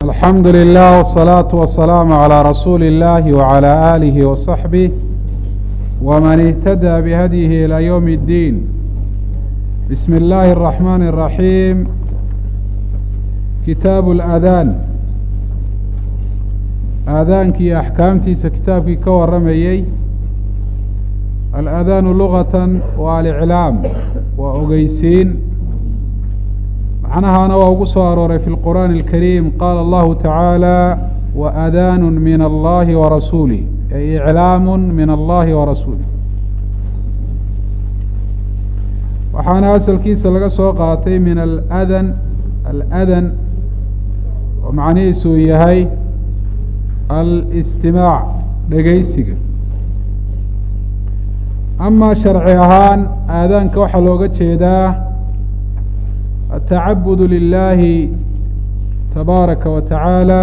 alxamdu lilah wالsalaaةu wasalaamu عalى rasuuli اllahi wعalى alihi waصaxbih wman اhtadى bihadyihi ilى ywm اddiin bismi اllahi الرaxman الraxiim kitaabu اladaan aadaankii axkaamtiisa kitaabkii ka waramayey aladaanu lugata waa aliclaam waa ogeysiin macnahaana waa ugu soo arooray fi lqur'aani اlkariim qaala allahu tacaala waadaanu min allahi warasuulih ay iclaamu min allahi warasuulih waxaana asalkiisa laga soo qaatay min aladan aladan oo macnihiisu uu yahay alistimaac dhegeysiga ama sharci ahaan aadaanka waxaa looga jeedaa atacabud lilahi tabaaraka wa tacaala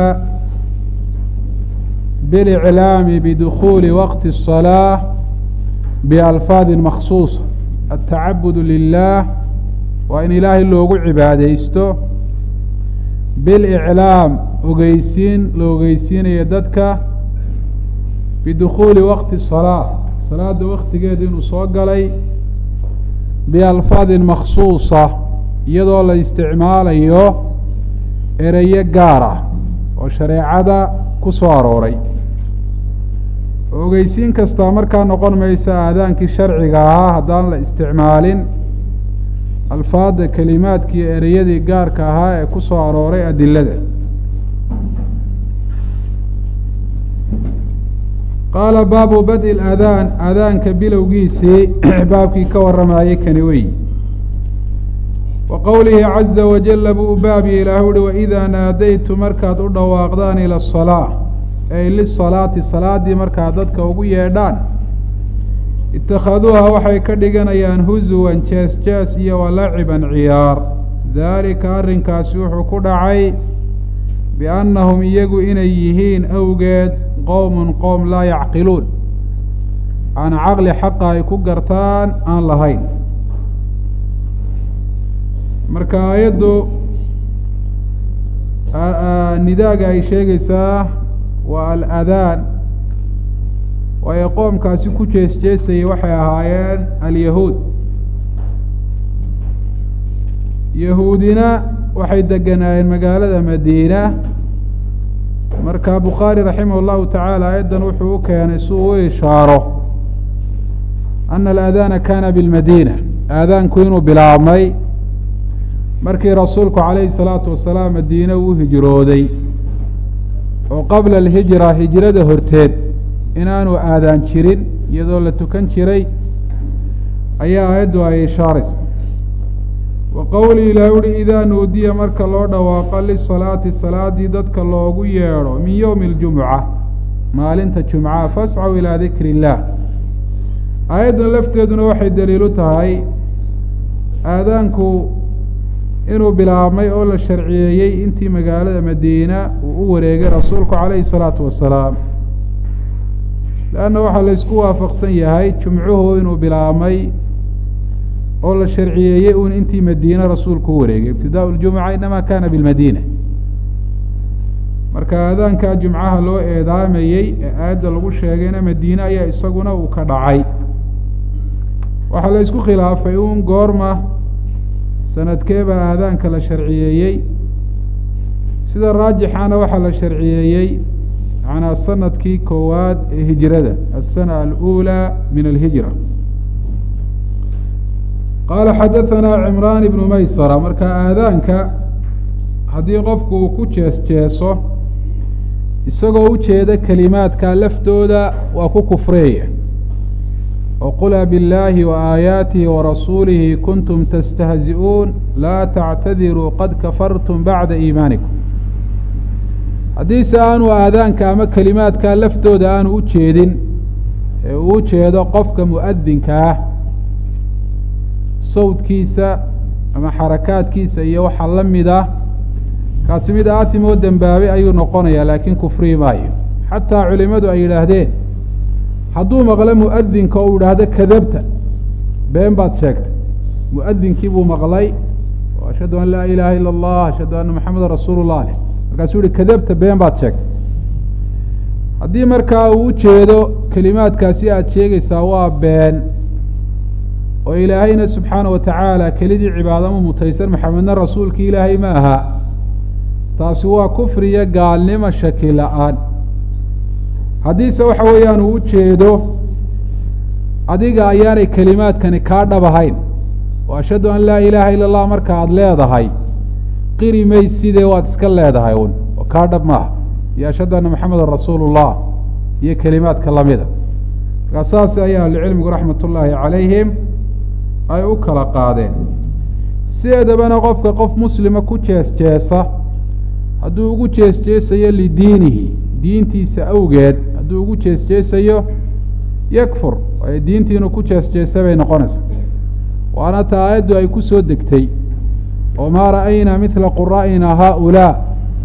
biاliclaami bidukuli waqti الصalaaة bialfaadi maksuuصa atacabud lilah waa in ilaahay loogu cibaadeysto biاliclaam ogeysiin la ogeysiinaya dadka bidukuli waqti الصalaaة salaada waktigeeda inuu soo galay bialfaadin maksuusa iyadoo la isticmaalayo ereyo gaar ah oo shareecada ku soo arooray ogeysiin kastaa markaa noqon maysa aadaankii sharciga ahaa haddaan la isticmaalin alfaada kelimaadkii ereyadii gaarka ahaa ee ku soo arooray adilada qaala baabu badi اladaan aadaanka bilowgiisii baabkii ka waramayey kani wey wa qowlihi caza wajala buu u baabiye ilaah uhi waidaa naadaytu markaad u dhawaaqdaan ila asalaa ay lisalaati salaaddii markaad dadka ugu yeedhaan itakhaduuha waxay ka dhiganayaan husuwan jees jees iyo walaciban ciyaar daalika arrinkaasi wuxuu ku dhacay biannahum iyagu inay yihiin awgeed qowmun qowm laa yacqiluun aan caqli xaqa ay ku gartaan aan lahayn marka aayaddu nidaaga ay sheegaysaa waa aladaan waayo qoomkaasi ku jees jeesayay waxay ahaayeen alyahuud yahuudina waxay deganaayeen magaalada madiina marka bukhaari raximah اllahu tacaala aayaddan wuxuu u keenay si uu u ishaaro ana aladana kana bilmadiina aadaanku inuu bilaabmay markii rasuulku calayhi salaatu wasalaam madiine uu hijrooday oo qabla alhijra hijrada horteed inaanu aadaan jirin iyadoo la tukan jiray ayaa aayaddu ay ishaaraysa wa qowlii ilaah uhi idaa nuudiya marka loo dhawaaqo lisalaati salaadii dadka loogu yeedho min yowmi اljumuca maalinta jumca fascaw ilaa dikri illaah aayaddan lafteeduna waxay daliilu tahay aadaanku inuu bilaabmay oo la sharciyeeyey intii magaalada madiina uu u wareegay rasuulku calayhi salaatu wasalaam leanna waxaa la ysku waafaqsan yahay jumcuhu inuu bilaabmay oo la sharciyeeyey un intii madiine rasuulku u wareegay ibtidaau ljumuca inama kana bilmadiina marka aadaankaa jumcaha loo eedaamayey ee aayadda lagu sheegayna madiine ayaa isaguna uu ka dhacay waxaa la ysku khilaafay un goorma sanadkeebaa aadaanka la sharciyeeyey sida raajixana waxaa la sharciyeeyey macnaa sanadkii koowaad ee hijrada asana alأulى min alhijra qaala xadaثanaa cimraan ibnu maysara marka aadaanka haddii qofku uu ku jees jeeso isagoo u jeeda kelimaadka laftooda waa ku kufreeya oo qula biاllaahi waaayaatihi warasuulihi kuntum tastahzi'uun laa tactadiruu qad kafartum bacda iimaanikum haddiise aanu aadaanka ama kelimaadka laftooda aanu u jeedin ee uu u jeedo qofka mu'adinka ah sawdkiisa ama xarakaadkiisa iyo waxa la mid ah kaasi mid aatim oo dembaabay ayuu noqonayaa laakiin kufrii maayo xataa culimadu ay yidhaahdeen hadduu maqlo mu'adinka oo u yidhaahdo kadabta been baad sheegtay mu'adinkii buu maqlay ashhadu an laa ilaaha ila allah ashhadu anna maxameda rasuulu llah leh markaasuu yihi kadabta been baad sheegtay haddii markaa uu ujeedo kelimaadkaasi aada sheegaysaa waa been oo ilaahayna subxaana wa tacaala kelidii cibaadama mutaysan maxamedna rasuulki ilaahay ma aha taasi waa kufri iyo gaalnimo shaki la-aan haddiise waxa weeyaan uu ujeedo adiga ayaanay kelimaadkani kaa dhab ahayn oo ashhadu an laa ilaaha ila allah marka aada leedahay qiri maysidee waad iska leedahay un oo kaa dhab maaha iyo ashhadu anna maxamedan rasuulu llah iyo kelimaadka lamida markaa saas ayaa ahlucilmigu raxmat ullaahi calayhim ay u kala qaadeen sideedabana qofka qof muslima ku jees jeesa hadduu ugu jees jeesayo lidiinihi diintiisa awgeed hadduu ugu jees jeesayo yakfur waayo diintii inuu ku jees jeesta bay noqonaysaa waana ta aayaddu ay ku soo degtay oo maa ra'aynaa midla quraa'ina haaulaa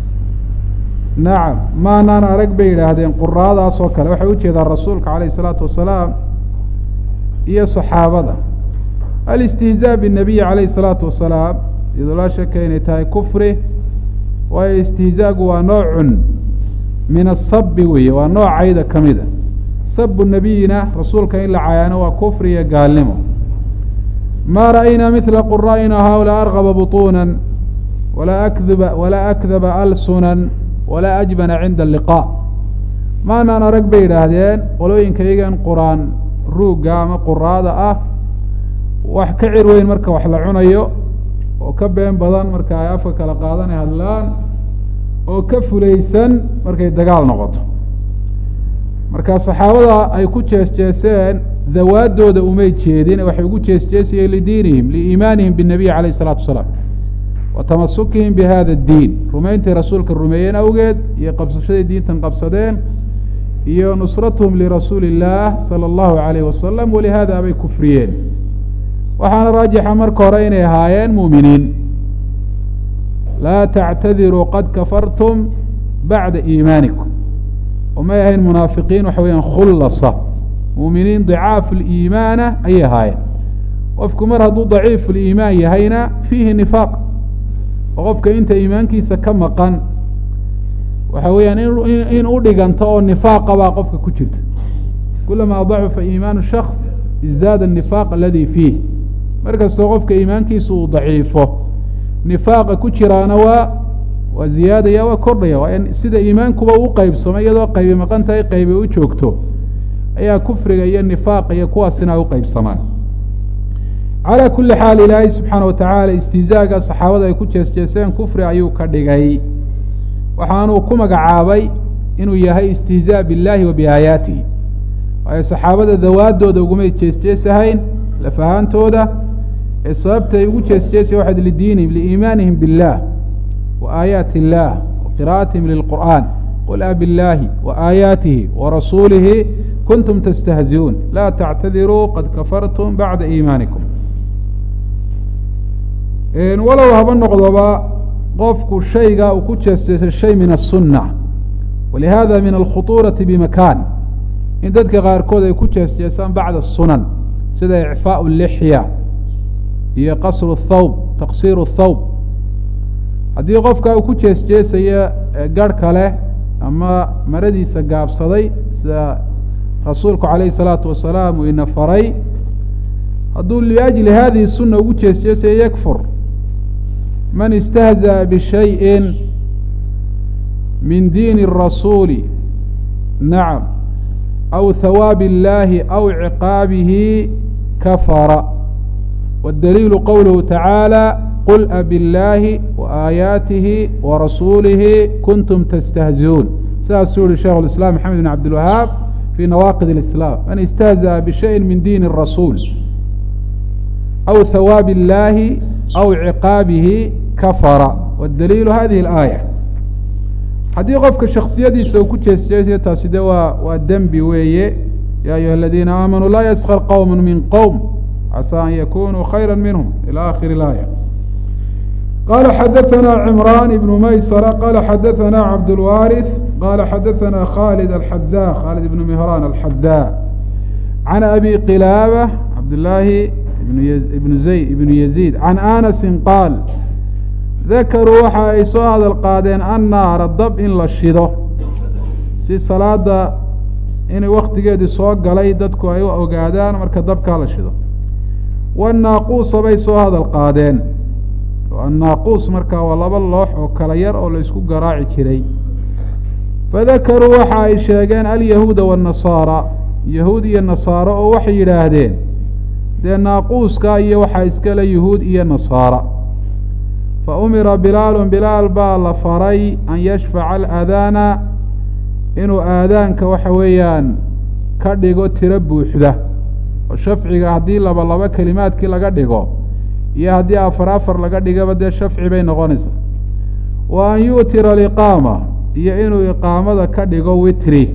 nacam maanaan arag bay yidhaahdeen quraadaas oo kale waxay ujeedaan rasuulka calayh isalaatu wasalaam iyo saxaabada alistihzaa binabiyi calayh isalaatu wasalaam iyadoo laa shaka inay tahay kufri waayo istihzaagu waa noocun min asabi weeye waa noocayda ka mida sabu nabiyina rasuulka in la cayaano waa kufri iyo gaalnimo ma ra'aynaa midla quraa'ina haaulaa argaba buطuuna walaa akdba walaa akdaba alsunan walaa ajbana cinda alliqaa maanaan arag bay yidhaahdeen qolooyinka iyagan qur-aan ruugga ama quraada ah wax ka cir weyn marka wax la cunayo oo ka been badan marka ay afka kala qaadanay hadlaan oo ka fulaysan markay dagaal noqoto marka saxaabada ay ku jees jeeseen dawaadooda umay jeedin waxay ugu jees jeesayeen lidiinihim liiimaanihim binabiy calayh isalaatu wasalaam wa tamasukihim bi hada addiin rumayntii rasuulka rumeeyeen awgeed iyo qabsashadii diintan qabsadeen iyo nusratuhum lirasuuli illaah sala allahu calayh wasalam walihada bay kufriyeen waxaana raajixa marka hore inay ahaayeen muuminiin laa tactadiruu qad kafartum bacda iimaanikum umay ahayn munaafiqiin waxa weyaan khullasa muuminiin dicaafu liimaana ayay ahaayeen qofku mar hadduu daciifu liimaan yahayna fiihi nifaaq oo qofka inta iimaankiisa ka maqan waxa weeyaan in u dhiganto oo nifaaqa baa qofka ku jirta kulamaa dacufa iimaanu shaks izdaada anifaaq aladi fiih mar kastoo qofka iimaankiisa uu daciifo nifaaqa ku jiraana waa waa ziyaadaya waa kordhaya waa sida iimaankuba u qeybsamay iyadoo qaybi maqan tahay qaybi u joogto ayaa kufriga iyo nifaaqa iyo kuwaasina ay u qeybsamaan calaa kuli xaal ilaahay subxaana wa tacaala istihzaaga saxaabada ay ku jees jeeseen kufri ayuu ka dhigay waxaanuu ku magacaabay inuu yahay istihzaa biاllahi wa biaayaatihi waayo saxaabada dawaadooda ugumay jees jeesahayn lafahaantooda ee sababta ay ugu jees jeesaya waxaad lidiinihim liiimaanihim biاllah wa aayaati illah wa qira'atihim lilqur'an qul a biاllahi wa aayaatihi wa rasuulihi kuntum tastahziuun laa tactadiruu qad kafartum bacda iimaanikum walow haba noqdoba qofku shayga uu ku jeesteesay shay min aلsunna walihada min alkhuطuurati bimakan in dadka qaarkood ay ku jees jeesaan bacda sunan sida icfaaء lixya iyo qasru thawb taqsiiru thawb haddii qofka uu ku jees jeesaya garh kale ama maradiisa gaabsaday sida rasuulku calayhi الsalaatu wasalaam uu ina faray hadduu liajli hadihi suna ugu jees jeesaya yakfur man istahzaأ bishayءi min diini الrasuuli nacam aw hawaabi اllahi aw ciqaabihi kafara wاdaliilu qowluhu tacaalى qul abiاllahi waaayaatihi warasuulihi kuntum tastahziuun sidaasuu yihi sheikh اiسlam maxamed bn cabdilwahaab fi nawaaqid اlislaam man istahzaأ bishayءi min diini الrasuul aw hawaabi اllahi aw ciqaabihi kafara wاdaliilu hadihi اlaaya haddii qofka shaksiyadiisa uu ku jees jeesaya taasi de waa waa dembi weeye ya ayuha aladiina aamanuu laa yaskar qowm min qowm casaa an yakunuu khayra minhum ilى akhiri اlaaya qala xadaثna cimran ibn maysra qala xadaثna cabdاlwariث qala xadaثna khalid alxada khalid ibn mihran alxada can abi qilaaba cabdlaahi ibn zayd ibn yaziid can anasi qaal dakaruu waxa ay soo hadal qaadeen annaara dab in la shido si salaada in waktigeedii soo galay dadku ay u ogaadaan marka dabkaa la shido wanaaquusa bay soo hadal qaadeen annaaquus markaa waa laba loox oo kala yar oo la isku garaaci jiray fadakaruu waxa ay sheegeen alyahuuda waannasaara yahuud iyo nasaaro oo waxay yidhaahdeen dee naaquuska iyo waxaa iskale yuhuud iyo nasaara fa umira bilaalun bilaal baa la faray an yashfaca alaadaana inuu aadaanka waxa weeyaan ka dhigo tiro buuxda oo shafciga haddii laba laba kelimaadkii laga dhigo iyo haddii afar afar laga dhigaba dee shafci bay noqonaysaa wa an yu'tira aliqaama iyo inuu iqaamada ka dhigo witri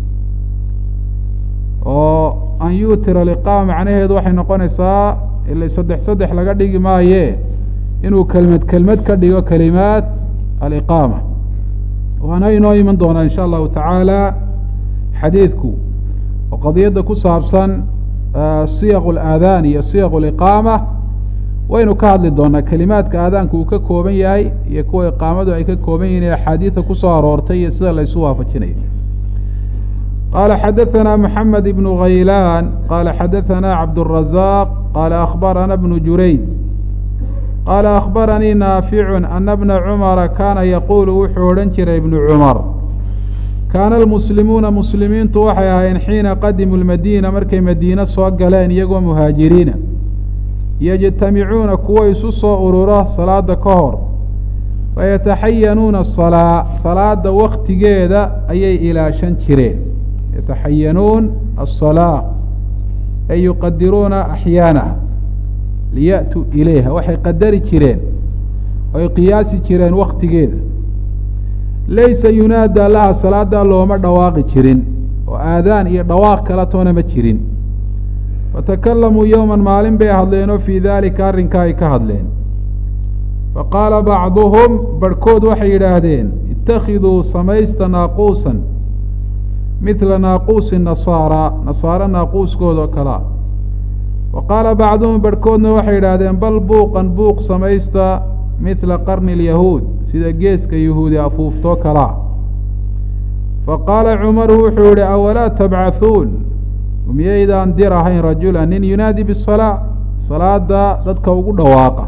oo an yu'tira aliqaama macnaheedu waxay noqonaysaa ila saddex saddex laga dhigi maaye inuu kelmad kelmad ka dhigo kelimaad aliqaama waana inoo iman doonaa insha allahu tacaala xadiidku oo qadiyadda ku saabsan siyaq alaadaan iyo siyaq aliqaama waynu ka hadli doonaa kelimaadka aadaanku uu ka kooban yahay iyo kuwa iqaamadu ay ka kooban yihiin ee axaadiida kusoo aroortay iyo sida la ysu waafajinayo qaala xadaثana moxamed ibnu khaylaan qaala xadaثana cabdالrazaaq qaala akhbarana bnu jurayd qaala akhbaranii naaficu ana bna cumara kaana yaquulu wuxuu odhan jiray ibnu cumar kaana almuslimuuna muslimiintu waxay ahaayeen xiina qadimuu lmadiina markay madiine soo galeen iyagoo muhaajiriina yajtamicuuna kuwo isu soo urura salaada ka hor fayataxayanuuna asalaa salaada waktigeeda ayay ilaashan jireen yataxayanuun asalaa ay yuqadiruuna axyaanaha liya'tuu ilayha waxay qadari jireen oy qiyaasi jireen waktigeeda laysa yunaadaa laha salaadaa looma dhawaaqi jirin oo aadaan iyo dhawaaq kala toona ma jirin fatakalamuu yowman maalin bay hadleenoo fii daalika arrinkaa ay ka hadleen faqaala bacduhum barhkood waxay yidhaahdeen ittakhiduu samaysta naaquusan midla naaquusi nasaara nasaaro naaquuskooda oo kalea wa qaala bacduhum barhkoodna waxay yidhaahdeen bal buuqan buuq samaysta midla qarni alyahuud sida geeska yahuudi afuuftoo kalaa fa qaala cumaru wuxuu yihi awalaa tabcathuun miyaydaan dir ahayn rajula nin yunaadi bisalaa salaada dadka ugu dhawaaqa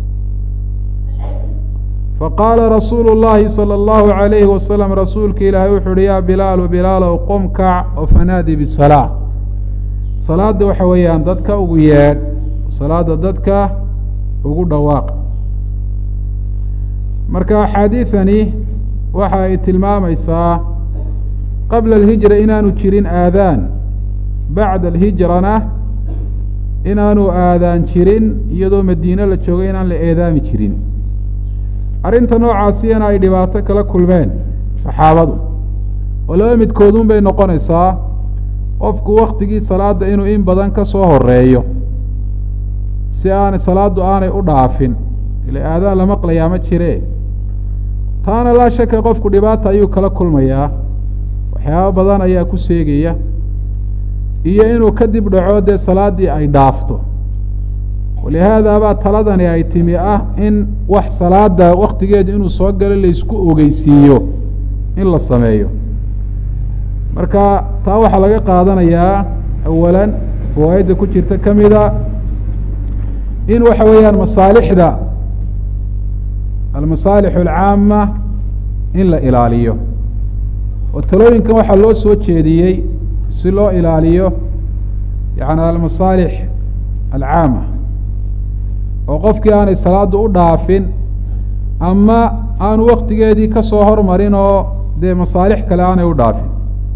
faqaala rasuulu llaahi salى اllahu عalayhi wasalam rasuulka ilaahay wuxu uhi yaa bilaalu bilaalow qum kac oo fanaadi bisalaa salaada waxa weeyaan dadka ugu yeedh salaada dadka ugu dhawaaqa marka axaadiidani waxa ay tilmaamaysaa qabla alhijra inaanu jirin aadaan bacda alhijrana inaanu aadaan jirin iyadoo madiine la joogay inaan la eedaami jirin arrinta noocaasiyana ay dhibaato kala kulmeen saxaabadu oo laba midkoodun bay noqonaysaa qofku waktigii salaadda inuu in badan ka soo horeeyo si aanay salaaddu aanay u dhaafin ila aadaan la maqlayaa ma jire taana laa shaka qofku dhibaata ayuu kala kulmayaa waxyaaba badan ayaa ku seegaya iyo inuu kadib dhaco dee salaaddii ay dhaafto walihaada baa taladani ay timi ah in wax salaada waktigeedu inuu soo galo laysku ogeysiiyo in la sameeyo marka taa waxaa laga qaadanayaa awalan fawaa'idda ku jirta ka mida in waxa weeyaan masaalixda almasaalix alcaama in la ilaaliyo oo talooyinkan waxaa loo soo jeediyey si loo ilaaliyo yani almasaalix alcaama oo qofkii aanay salaaddu u dhaafin ama aanu waktigeedii ka soo hormarin oo dee masaalix kale aanay u dhaafin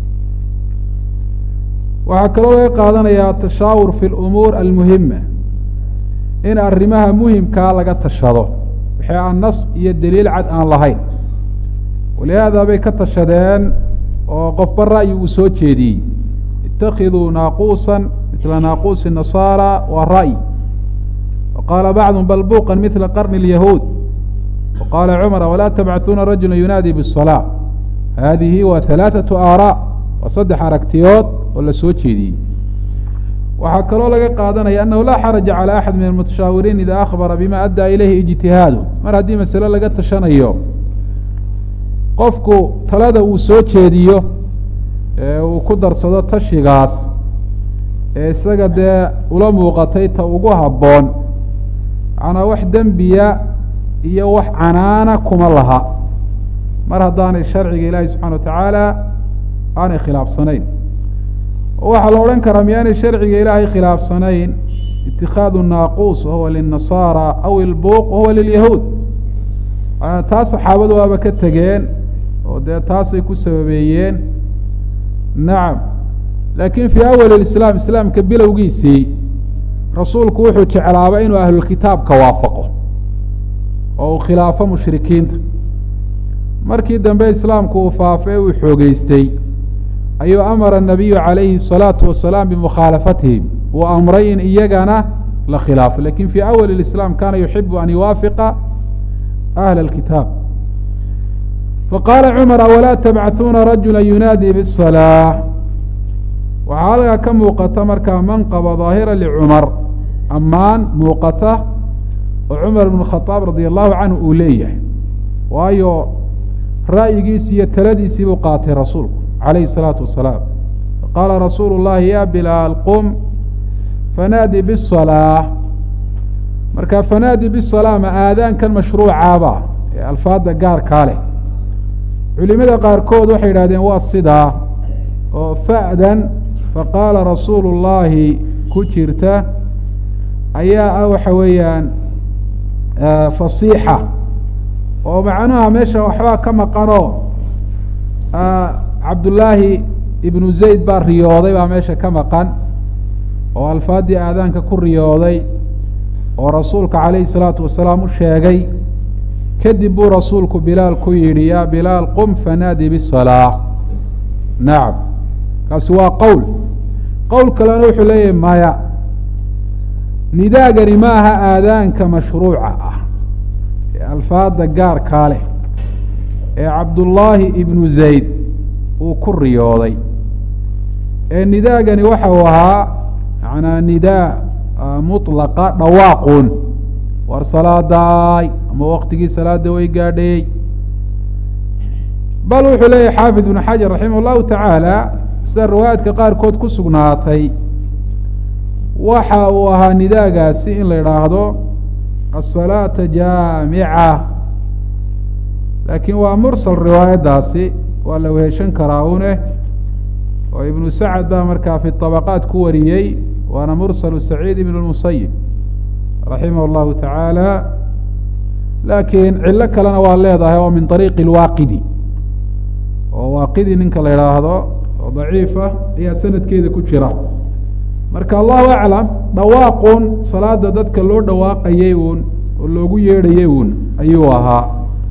waxaa kaloo laga qaadanayaa tashaawur fi lumuur almuhima in arrimaha muhimkaa laga tashado wixii aan nas iyo daliil cad aan lahayn walihaada bay ka tashadeen oo qofba ra'yi uu soo jeediyey itakiduu naaquusan midla naaquusi nasaara waa ra'yi waqaala bacdum bal buuqan midla qarni اlyahuud waqaala cumar walaa tabcaثuuna rajula yunaadi bالsalaa haadihi waa halaaثaةu aaraa waa saddex aragtiyood oo la soo jeediyey waxaa kaloo laga qaadanaya annahu laa xaraja calى axad min almutashaawiriin ida akhbara bima addaa ilayhi ijtihaadu mar haddii masale laga tashanayo qofku talada uu soo jeediyo ee uu ku darsado tashigaas ee isaga dee ula muuqatay ta ugu habboon macnaa wax dembiya iyo wax canaana kuma laha mar haddaanay sharciga ilaahi subxana wa tacaala aanay khilaafsanayn waxaa la odhan karaa miyaanay sharciga ilaahay khilaafsanayn itikaadu naaquus wahuwa lilnasaara aw ilbuuq wahuwa lilyahuud taas saxaabadu waaba ka tegeen oo dee taasay ku sababeeyeen nacam laakiin fii awali lislaam islaamka bilowgiisii rasuulku wuxuu jeclaaba inuu ahlulkitaabka waafaqo oo uu khilaafo mushrikiinta markii dambe islaamku uu faafay uu xoogeystay ayuu amara nabiyu calayhi الsalaatu wasalaam bimukhaalafatihim uu amray in iyagana la khilaafo lakin fii awali اlislaam kana yuxibu an yuwaafiqa ahla اlkitaab faqaala cumar awalaa tabcaثuuna rajula yunaadii bالصalaaة waxaa halkaa ka muuqata markaa manqaba daahira licumar ammaan muuqata oo cumar bn khadaab radi allahu canhu uu leeyahay waayo ra'yigiisi iyo taladiisii buu qaatay rasuulku calayhi الsalaatu wasalaam qaala rasuulu llahi ya bilaal qum fanaadi bالصalaaة marka fanaadi bالصalaa ma aadaankan mashruucaaba ee alfaada gaarkaa leh culimada qaarkood waxay yidhahdeen waa sidaa oo fa'dan faqaala rasuulu llaahi ku jirta ayaa ah waxa weeyaan fasiixa oo macnaha meesha waxbaa ka maqanoo cabdullaahi ibnu zayd baa riyooday baa meesha ka maqan oo alfaaddii aadaanka ku riyooday oo rasuulka calayhi salaatu wasalaam u sheegay kadib buu rasuulku bilaal ku yidhi yaa bilaal qum fanaadi bisalaa nacam kaasi waa qowl qowl kalena wuxuu leeyahay maya nidaagani ma aha aadaanka mashruuca ah ee alfaada gaarkaa leh ee cabdullaahi ibnu zayd uu ku riyooday ee nidaagani waxa uu ahaa manaa nidaa mutlaqa dhawaaqun war salaadaay ama waktigii salaada way gaadhayey bal wuxuu leeyahy xaafid ibnu xajar raximah allahu tacaala sida riwaayaadka qaarkood ku sugnaatay waxa uu ahaa nidaagaasi in la idhaahdo asalaata jaamica laakiin waa mursal riwaayaddaasi waa la weheshan karaa une oo ibnu sacad baa markaa fi طabaqaat ku wariyey waana mursalu saciid ibn اmusayib raximah اllahu tacaala laakiin cilo kalena waa leedahay oo min طariiqi اlwaaqidi oo waaqidi ninka la idhaahdo oo daciifa ayaa sanadkeeda ku jira marka allahu aclam dhawaaqun salaada dadka loo dhawaaqayay uun oo loogu yeedhayay uun ayuu ahaa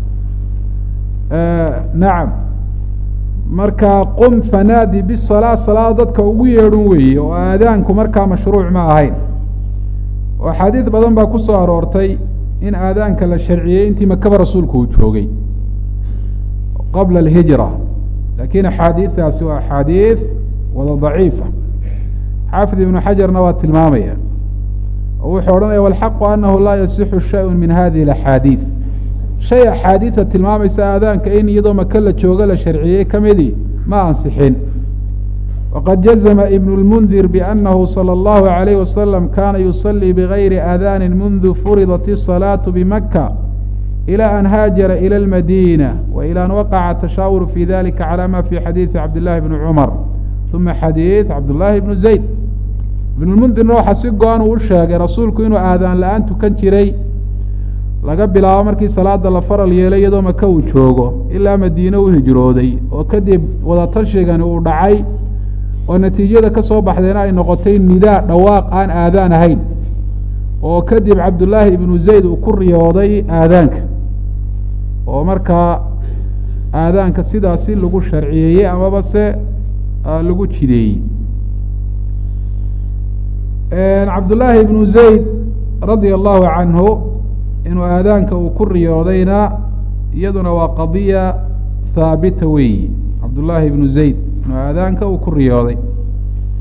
nacam marka qum fanaadi bisalaa salaada dadka ugu yeedhun weeye oo aadaanku markaa mashruuc ma ahayn oo axaadiid badan baa ku soo aroortay in aadaanka la sharciyey intii makaba rasuulku uu joogay qabla alhijra lakin axaadiidaasi waa axaadiid wada daciifa xaafid ibnu xajarna waa tilmaamaya oo wuxuu odhanaya walxaqu anahu laa yasixu shayun min hadihi اlaxaadiid shay axaadiida tilmaamaysa aadaanka in iyadoo maka la joogo la sharciyey ka midii ma ansixin waqad jazma ibn اlmundir bianahu salى اllahu عalayh wasalam kana yusalii bigayri aadaani mundu furidat الصalaaةu bimaka ilى an haajara ilى اlmadina wailى an waqaca tashaawur fi dalika calى ma fi xadiidi cabdillahi bni cumar uma xadiid cabdullaahi bnu zayd ibnulmundirna waxaa si go-an uu u sheegay rasuulku inuu aadaan la-aan tukan jiray laga bilaabo markii salaada la faral yeelay iyadoo maka uu joogo ilaa madiine u hijrooday oo kadib wadatashigan uu dhacay oo natiijada ka soo baxdayna ay noqotay nidaa dhawaaq aan aadaan ahayn oo kadib cabdullaahi ibnu zayd uu ku riyooday aadaanka oo markaa aadaanka sidaasi lagu sharciyeeyey amaba se lagu jideeyey cabdullaahi ibnu zayd radia allahu canhu inuu aadaanka uu ku riyoodayna iyaduna waa qadiya haabita weeyi cabdullaahi ibnu zayd inuu aadaanka uu ku riyooday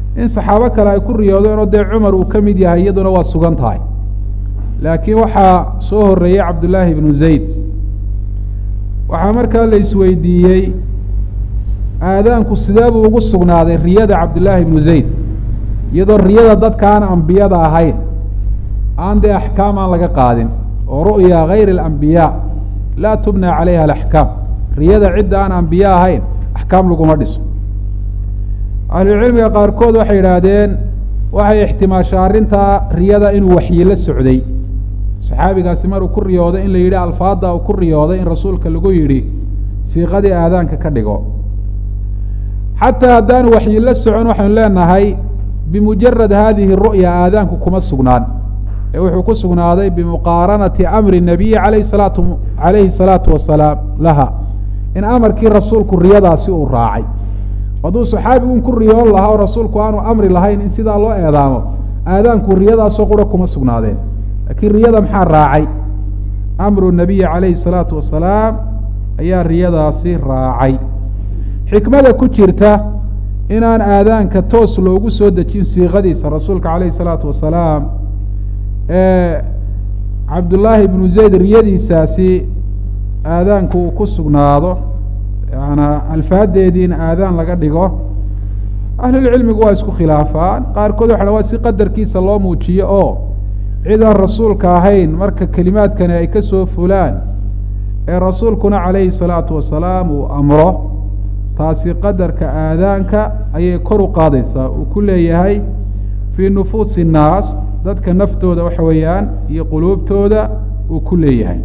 in saxaabo kale ay ku riyoodeen oo dee cumar uu ka mid yahay iyaduna waa sugan tahay laakiin waxaa soo horeeyey cabdullaahi ibnu zayd waxaa markaa la isweydiiyey aadaanku sidee buu ugu sugnaaday riyada cabdullaahi ibnu zayd iyadoo riyada dadka aan ambiyada ahayn aan dee axkaam aan laga qaadin oo ru'ya gayri alambiyaa laa tubna calayha alaxkaam riyada cidda aan ambiye ahayn axkaam laguma dhiso ahlucilmiga qaarkood waxay yidhaahdeen waxay ixtimaashaa arrintaa riyada inuu waxyi la socday saxaabigaasi maruu ku riyooday in la yidhi alfaadda uu ku riyooday in rasuulka lagu yidhi siiqadii aadaanka ka dhigo xataa haddaanu waxyi la socon waxaynu leenahay bimujarad hadihi ru'ya aadaanku kuma sugnaan ee wuxuu ku sugnaaday bimuqaaranati amri nabiyi alayh salaatu calayhi salaatu wasalaam laha in amarkii rasuulku riyadaasi uu raacay hadduu saxaabigun ku riyoon lahaa oo rasuulku aanu amri lahayn in sidaa loo eedaamo aadaanku riyadaasoo qura kuma sugnaadeen laakiin riyada maxaa raacay amru nabiyi calayhi salaatu wasalaam ayaa riyadaasi raacay xikmada ku jirta inaan aadaanka toos loogu soo dejin siiqadiisa rasuulka calayhi salaatu wasalaam ee cabdullaahi ibnu zayd riyadiisaasi aadaanku uu ku sugnaado yaana alfaadeediina aadaan laga dhigo ahlulcilmigu waa isku khilaafaan qaarkood waxa waa si qadarkiisa loo muujiyo oo cid aan rasuulka ahayn marka kelimaadkani ay ka soo fulaan ee rasuulkuna calayhi salaatu wasalaam uu amro taasi qadarka aadaanka ayay kor u qaadaysaa uu ku leeyahay fii nufuusi innaas dadka naftooda waxa weeyaan iyo quluubtooda uu ku leeyahay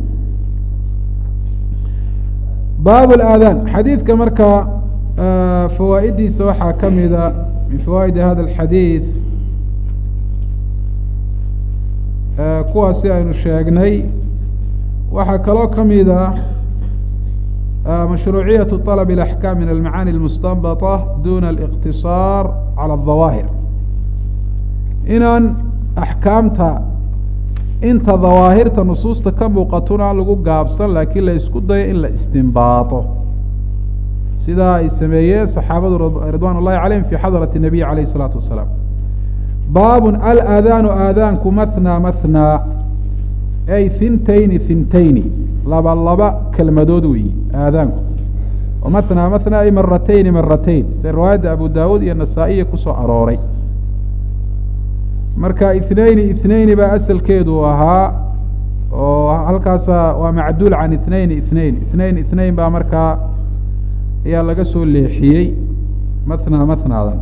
baab aadaan xadiidka marka fawaa'idiisa waxaa ka mida min fawaa'idi hada alxadiid kuwaasi aynu sheegnay waxaa kaloo ka mida mashruuciyaة طلب الأحكام min almacaani الmustanbaطة duna الاqtiصاar calى الظawaahir inaan axkaamta inta dawaahirta nusuusta ka muuqatona aan lagu gaabsan laakiin la isku dayo in la istinbaaطo sidaa ay sameeyeen صaxaabadu ridwan الlahi عalayhim fi xadraة النabiy عalayه الصلاaةu wasalaam baab alaadaanu aadaanku maثnى maثnى ay hintayni hintayni laba laba kelmadood weeyi aadaanku oo maثnى maثnى ay maratayni maratayn sida riwaayadda abu dawuud iyo nasaa-iya kusoo arooray marka ithnayni ithnayni baa asalkeedu ahaa oo halkaasa waa macduul can ithnayni ithnayn ithnayn ithnayn baa markaa ayaa laga soo leexiyey maثnى maثnaadan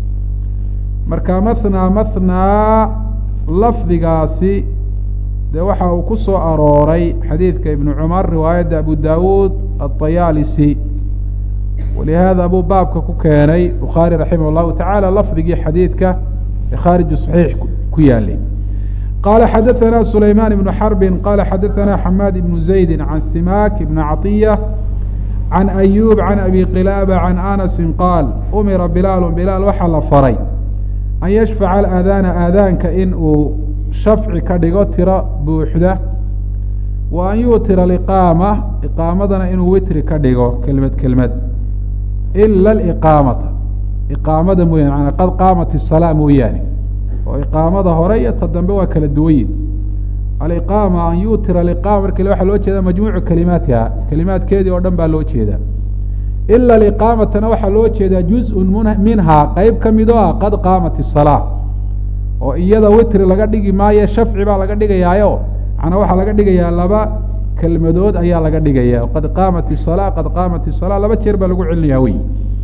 marka maثnى maثnaa lafdigaasi dee waxa uu ku soo arooray xadiidka ibnu cumar riwaayadda abu dawuud aلطayaalisi walihaada buu baabka ku keenay bukhaari raximah اllahu taعala lafdigii xadiidka ee khaariju صaxiix ku yaalay qala xadaثana sulayman ibnu xarbi qala xadaثana xamaad ibnu zaydi can simak ibn caطiya can ayub can abi qilaaba can anasi qaal umira bilaalu bilaal waxaa la faray an yashfaca alaadaana aadaanka in uu shafci ka dhigo tiro buuxda wa an yuutira aliqaama iqaamadana inuu witri ka dhigo kelmad kelmad ila aliqaamata iqaamada mooyaane maanaa qad qaamat isalaa mooyaane oo iqaamada hore iyo ta dambe waa kala duwanyin aliqaama an yuutira aliqaama marka waxaa loo jeedaa majmuucu kelimaatiha kelimaadkeedii oo dhan baa loo jeedaa ila aliqaamatana waxaa loo jeedaa juz-un minhaa qeyb ka mid oo ah qad qaamat isalaa oo iyada witri laga dhigi maayo shafci baa laga dhigayaayo macnaa waxaa laga dhigayaa laba kelmadood ayaa laga dhigaya qad qaamat isalaa qad qaamat isalaa laba jeer baa lagu celinaya wey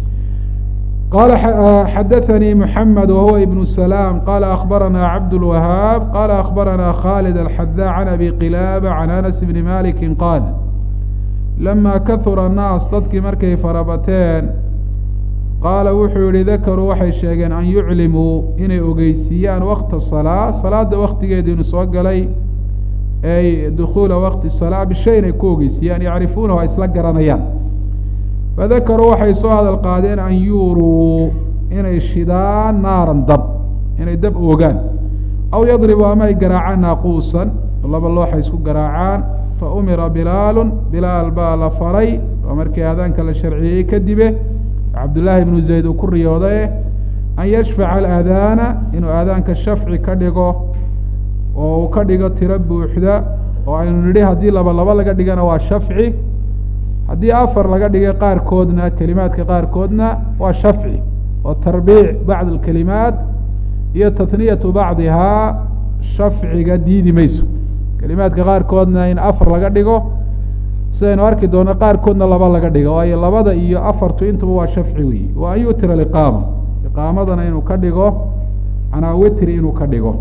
qala xadaثanii mحamed wahuwa ibn salaam qala akbarana cabdالwahaab qala akbarana khalid alxadaa can abi qilaaba can anas bni maliki qaal lama kahura الnaas dadkii markay farabateen qaala wuxuu yihi dakaruu waxay sheegeen an yuclimuu inay ogeysiiyaan wakta salaa salaada waktigeedii inu soo galay ay dukuula wakti salaa bishay inay ku ogeysiiyaan yacrifuunahu ay isla garanayaan fadakaruu waxay soo hadal qaadeen an yuuruu inay shidaan naaran dab inay dab oogaan aw yadribu ama ay garaacaan naaquusan laba looxa isku garaacaan fa umira bilaalu bilaal baa la faray oo markii aadaanka la sharciyey kadibe cabdullaahi ibnu zayd uu ku riyoodaye an yashfaca alaadaana inuu aadaanka shafci ka dhigo oo uu ka dhigo tiro buuxda oo aynu nidhi haddii laba laba laga dhigana waa shafci haddii afar laga dhigay qaarkoodna kelimaadka qaarkoodna waa shafci oo tarbiic bacd alkelimaat iyo tatniyatu bacdihaa shafciga diidi mayso kelimaadka qaarkoodna in afar laga dhigo sidaynu arki doono qaarkoodna laba laga dhigo waayo labada iyo afartu intuba waa shafci weyi wa an yutira aliqaama iqaamadana inuu ka dhigo manaa witri inuu ka dhigo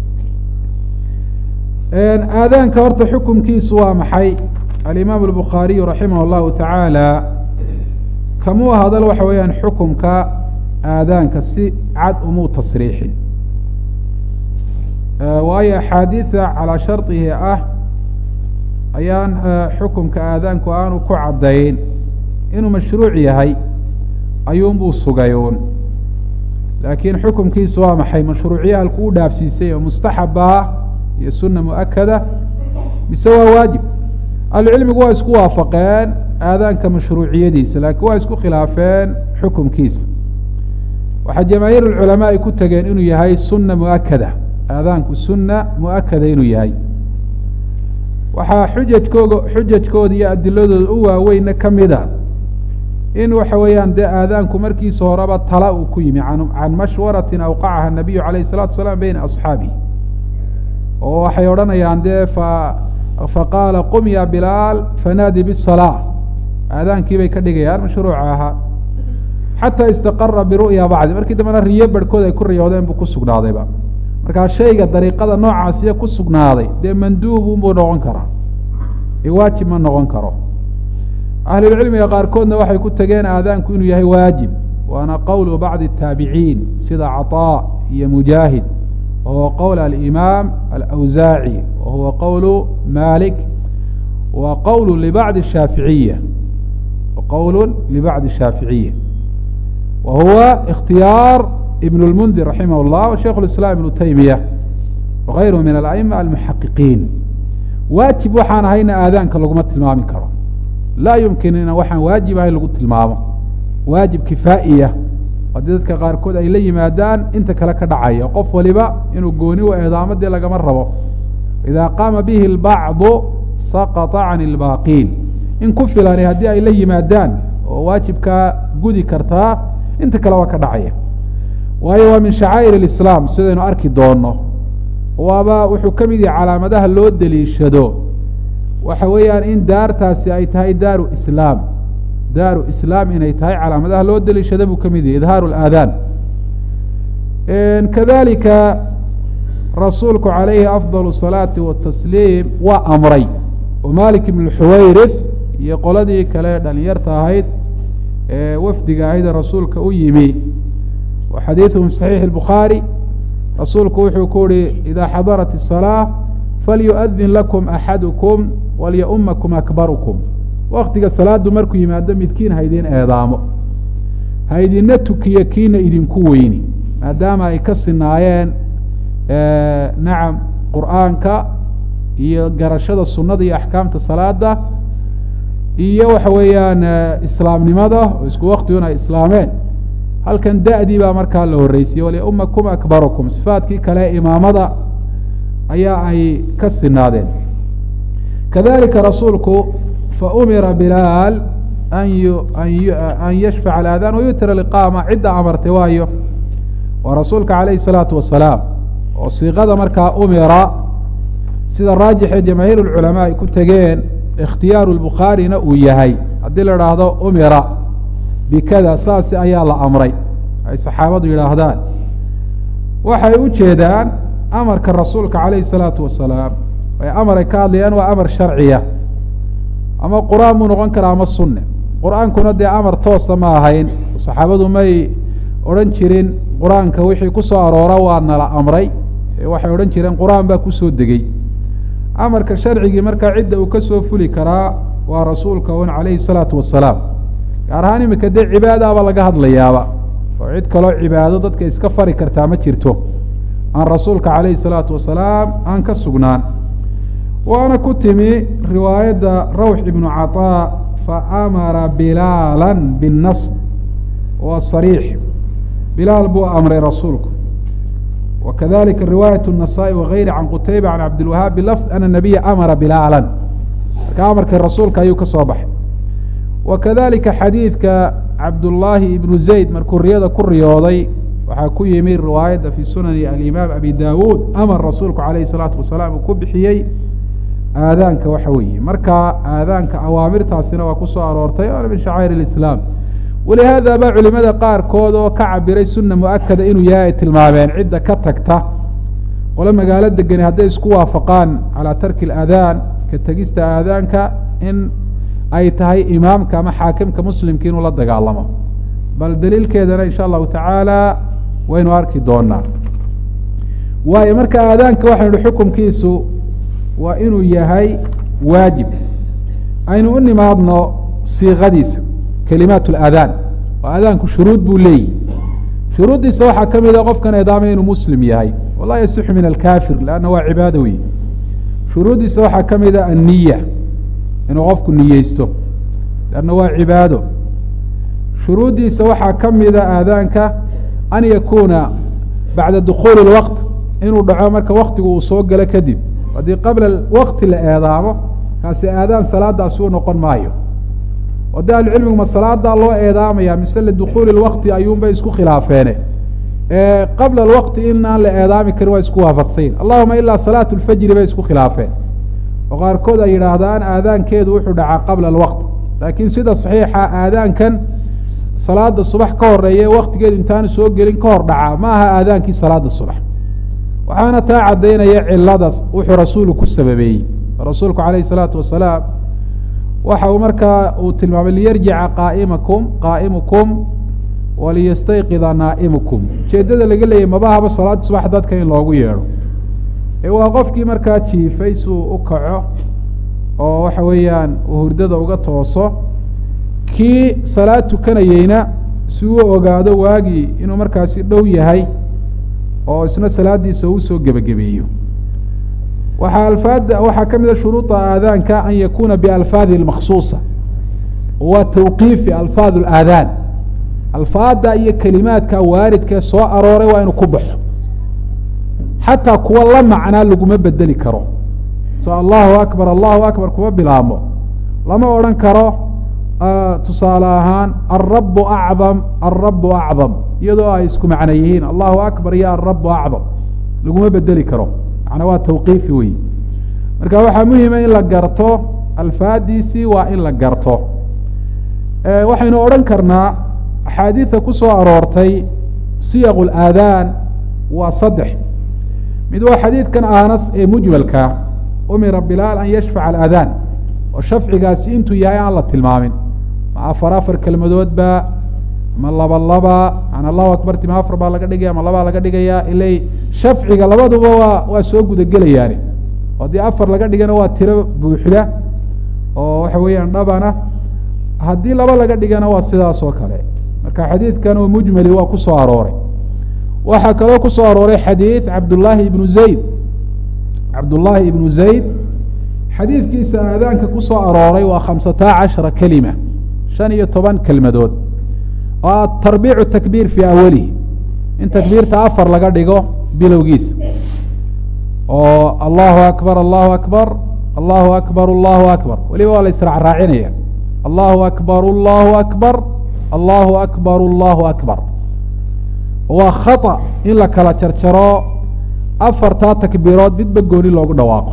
aadaanka horta xukumkiisu waa maxay alimaam albukhaariyu raximah allahu tacaala kamuu hadal waxa weeyaan xukumka aadaanka si cad umuu tasriixin waayo axaadiida calaa shardihi ah ayaan xukumka aadaanku aanu ku caddayn inuu mashruuc yahay ayuunbuu sugayuun laakiin xukumkiisu waa maxay mashruuciya halku u dhaafsiisay oo mustaxaba iyo sunna mu'akada mise waa waajib ahlucilmigu waa isku waafaqeen aadaanka mashruuciyadiisa laakiin waa isku khilaafeen xukumkiisa waxaa jamaahiir ulculamaa ay ku tegeen inuu yahay sunna mu'akada aadaanku sunna mu'akada inuu yahay waxaa xujajkooga xujajkooda iyo adiladooda u waaweynna ka mida in waxa weeyaan dee aadaanku markiisa horeba tala uu ku yimi can mashwaratin awqacaha nabiyu calayh الsalatu wasalaam beyna asxaabihi oo waxay odhanayaan dee fa faqaala qum ya bilaal fanaadi bisalaa aadaankii bay ka dhigayaan mashruuca ahaa xataa istaqara biru'ya bacdi markii dambena riyo barhkood ay ku riyoodeen buu ku sugnaadayba markaa shayga dariiqada noocaasiya ku sugnaaday dee manduubunbuu noqon karaa ee waajib ma noqon karo ahlulcilmiga qaarkoodna waxay ku tegeen aadaanku inuu yahay waajib waana qowlu bacdi الtaabiciin sida caطaa iyo mujaahid wa huwa qowl alimaam alawsaaci wa huwa qowlu malik wa qowl libacdi shaaficiya qowl libacdi shaaficiya wa huwa اkhtiyaar ibn اlmundir raximah اllah wa shaikh اlislaam ibnu taymiya wagayruhu min ala'ima almuxaqiqiin waajib waxaan ahayna aadaanka laguma tilmaami karo laa yumkin ina waxaan waajib ahayn lagu tilmaamo waajib kifaa'iya haddii dadka qaarkood ay la yimaadaan inta kale ka dhacaya qof waliba inuu gooni u eedaamo dee lagama rabo idaa qaama bihi اlbacdu saqطa can اlbaaqiin in ku filani haddii ay la yimaadaan oo waajibkaa gudi kartaa inta kale waa ka dhacaya waayo waa min shacaa'ir اlislaam sidaynu arki doono waaba wuxuu ka mid yahay calaamadaha loo deliishado waxa weeyaan in daartaasi ay tahay daaru islaam daaru islaam inay tahay calaamadaha loo deliishada buu ka mid yahay idhaaru اlaadaan kadalika rasuulku calayhi afضal الصalaati watasliim waa amray oo malik ibn xuwayrith iyo qoladii kale dhalinyarta ahayd ee wafdiga ahayd ee rasuulka u yimi wa xadiiثuhum صaxiix الbukhaarي rasuulku wuxuu ku uhi ida xadarat الصalaaة falyuؤdin lakum axadukum walyaumakum akbarukum waktiga salaadu markuu yimaado midkiin haydin eedaamo haydina tukiyo kiina idinku weyni maadaama ay ka sinaayeen nacam qur'aanka iyo garashada sunada iyo axkaamta salaada iyo waxa weeyaan islaamnimada oo isku waktigun ay islaameen halkan da'dii baa markaa la horreysiyey waliumakum akbarukum sifaadkii kale imaamada ayaa ay ka sinaadeen kadalika rasuulku faumira bilaal an an yashfaca alaadaan wayutira liqaama cidda amartay waayo waa rasuulka calayhi الsalaatu wasalaam oo siiqada markaa umira sida raajixee jamaahiir اlculamaa ay ku tegeen ikhtiyaaru lbukhaarina uu yahay haddii la idhaahdo umira bikada saasi ayaa la amray ay saxaabadu yidhaahdaan waxay u jeedaan amarka rasuulka calayhi الsalaatu wasalaam ay amar ay ka hadlayaan waa amar sharciya ama qur-aan buu noqon karaa ama sunne qur-aankuna dee amar toosa ma ahayn saxaabadu may odhan jirin qur-aanka wixii ku soo aroora waa nala amray waxay odhan jireen qur-aan baa kusoo degey amarka sharcigii markaa cidda uu ka soo fuli karaa waa rasuulka un calayhi salaatu wasalaam gaar ahaan iminka dee cibaadaaba laga hadlayaaba oo cid kaloo cibaado dadka iska fari kartaa ma jirto aan rasuulka calayhi salaatu wasalaam aan ka sugnaan waana ku timi riwaayadda rawx ibnu caطaa faamara bilaala biاnasb waa sariix bilaal buu amray rasuulku wakadalika riwaayaة النasaaءi wagayri can qutayba can cabdilwahaab bilafd ana nabiya amara bilaala marka amarkii rasuulka ayuu ka soo baxay wakadalika xadiidka cabdullaahi ibnu zayd markuu riyada ku riyooday waxaa ku yimi riwaayadda fi sunani alimaam abi dawuud amar rasuulku alayh الsalaatu wasalaam uu ku bixiyey aadaanka waxa weeye marka aadaanka awaamirtaasina waa ku soo aroortay waana min shacair اlislaam walihaada ba culimada qaarkood oo ka cabiray suna muakada inuu yahay ay tilmaameen cidda ka tagta qolo magaalo degani hadday isku waafaqaan calaa tarki اlaadaan ka tegista aadaanka in ay tahay imaamka ama xaakimka muslimka inuu la dagaalamo bal daliilkeedana insha allahu tacaala waynu arki doonaa waayo marka aadaanka waxaynu hi xukumkiisu waa inuu yahay waajib aynu u nimaadno siiqadiisa kelimaat اlaadaan oo aadaanku shuruud buu leeyihi shuruuddiisa waxaa ka mida qofkan eedaamay inuu muslim yahay walaa yasixu min alkafir lanna waa cibaado wey shuruuddiisa waxaa ka mida anniya inuu qofku niyeysto lanna waa cibaado shuruuddiisa waxaa ka mida aadaanka an yakuuna bacda dukuuli اlwaqt inuu dhaco marka waktigu uu soo galo kadib haddii qabla wakti la eedaamo kaasi aadaan salaadaasi u noqon maayo oo de ahlucilmigu ma salaadaa loo eedaamaya mise lidukuuli lwakti ayuunbay isku khilaafeene qabla alwaqti inaan la eedaami karin waa isku waafaqsayin allahuma ilaa salaat lfajri bay isku khilaafeen oo qaarkood ay yidhaahdaan aadaankeedu wuxuu dhacaa qabla alwaqt laakiin sida saxiixa aadaankan salaada subax ka horeeye waktigeedu intaanu soo gelin ka hor dhacaa ma aha aadaankii salaada subax waxaana taa caddaynaya ciladas wuxuu rasuulu ku sababeeyey rasuulku calayh isalaatu wasalaam waxa uu markaa uu tilmaamay liyarjica qaaimakum qaa'imukum waliyastayqida naa'imukum ujeeddada laga leeyahy mabahaba salaada subax dadka in loogu yeedho ee waa qofkii markaa jiifay suu u kaco oo waxa weeyaan uu hurdada uga tooso kii salaad tukanayeyna si uu ogaado waagii inuu markaasi dhow yahay oo isna salaadiisa uu soo gebagabeeyo waxaa alfaada waxaa ka mida shuruuda aadaanka an yakuna bialfaadi maksuusa waa tawqiifi alfaad اlaadaan alfaada iyo kelimaadka waaridkee soo arooray waa inuu ku baxo xataa kuwa la macnaa laguma bedeli karo so allahu akbar allahu akbar kuma bilaabmo lama odhan karo tusaale ahaan alrabu acdam alrabu acdam iyadoo ay isku macno yihiin allahu akbar iyo alrabu acdam laguma bedeli karo macnaa waa tawqiifi wey marka waxaa muhima in la garto alfaadiisii waa in la garto waxaynu odhan karnaa axaadiida ku soo aroortay siyaq اlaadaan waa saddex mid waa xadiidkan anas ee mujmalka umira bilaal an yashfaca alaadaan oo shafcigaasi intuu yahay aan la tilmaamin ma afar afar kelmadoodba ma laba laba an allahu akbarti ma afar baa laga dhigaya ma labaa laga dhigaya ilay shafciga labaduba waa waa soo gudagelayaani haddii afar laga dhigana waa tiro buuxda oo waxa weeyaan dhabana haddii laba laga dhigana waa sidaas oo kale marka xadiidkan oo mujmali waa ku soo arooray waxaa kaloo ku soo arooray xadiid cabdullaahi ibnu zayd cabdullaahi ibnu zayd xadiidkiisa aadaanka ku soo arooray waa khamsata cashara kelima shan iyo toban kelmadood oo tarbiicu takbiir fii awalihi in takbiirta afar laga dhigo bilowgiisa oo allahu akbar allahu akbar allahu akbar allahu akbar weliba waa la israacraacinaya allahu akbar allahu akbar allahu akbar allahu akbar waa khata in la kala jarjaro afartaa takbiirood midba gooni loogu dhawaaqo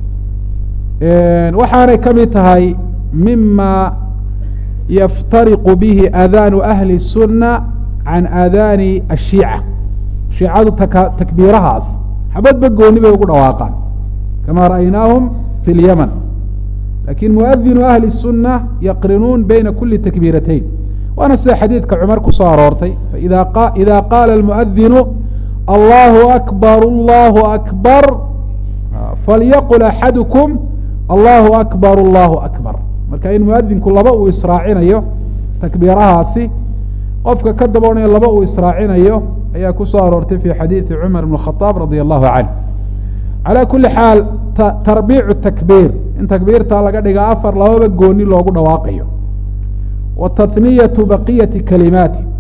waxaanay ka mid tahay mima yaftariqu bihi aadaanu ahli الsuna can aadaani ashiica shiicadu taka takbiirahaas xabadba gooni bay ugu dhawaaqaan kama ra'aynaahum fi اlyaman lakin muadinu ahli الsuna yaqrinuun bayna kuli takbiiratayn waana sida xadiidka cumar ku soo aroortay ida qaala اlmuadinu allahu akbar allahu akbar falyaqul axadukum allahu akbar allahu akbar marka in muadinku laba uu israacinayo takbiirahaasi qofka ka daboonaya laba uu israacinayo ayaa ku soo aroortay fi xadiidi cumar bn khaaab radia allahu canh calaa kuli xaal tarbiicu takbiir in takbiirtaa laga dhiga afar lababa gooni loogu dhawaaqayo wa tahniyatu baqiyati kalimaati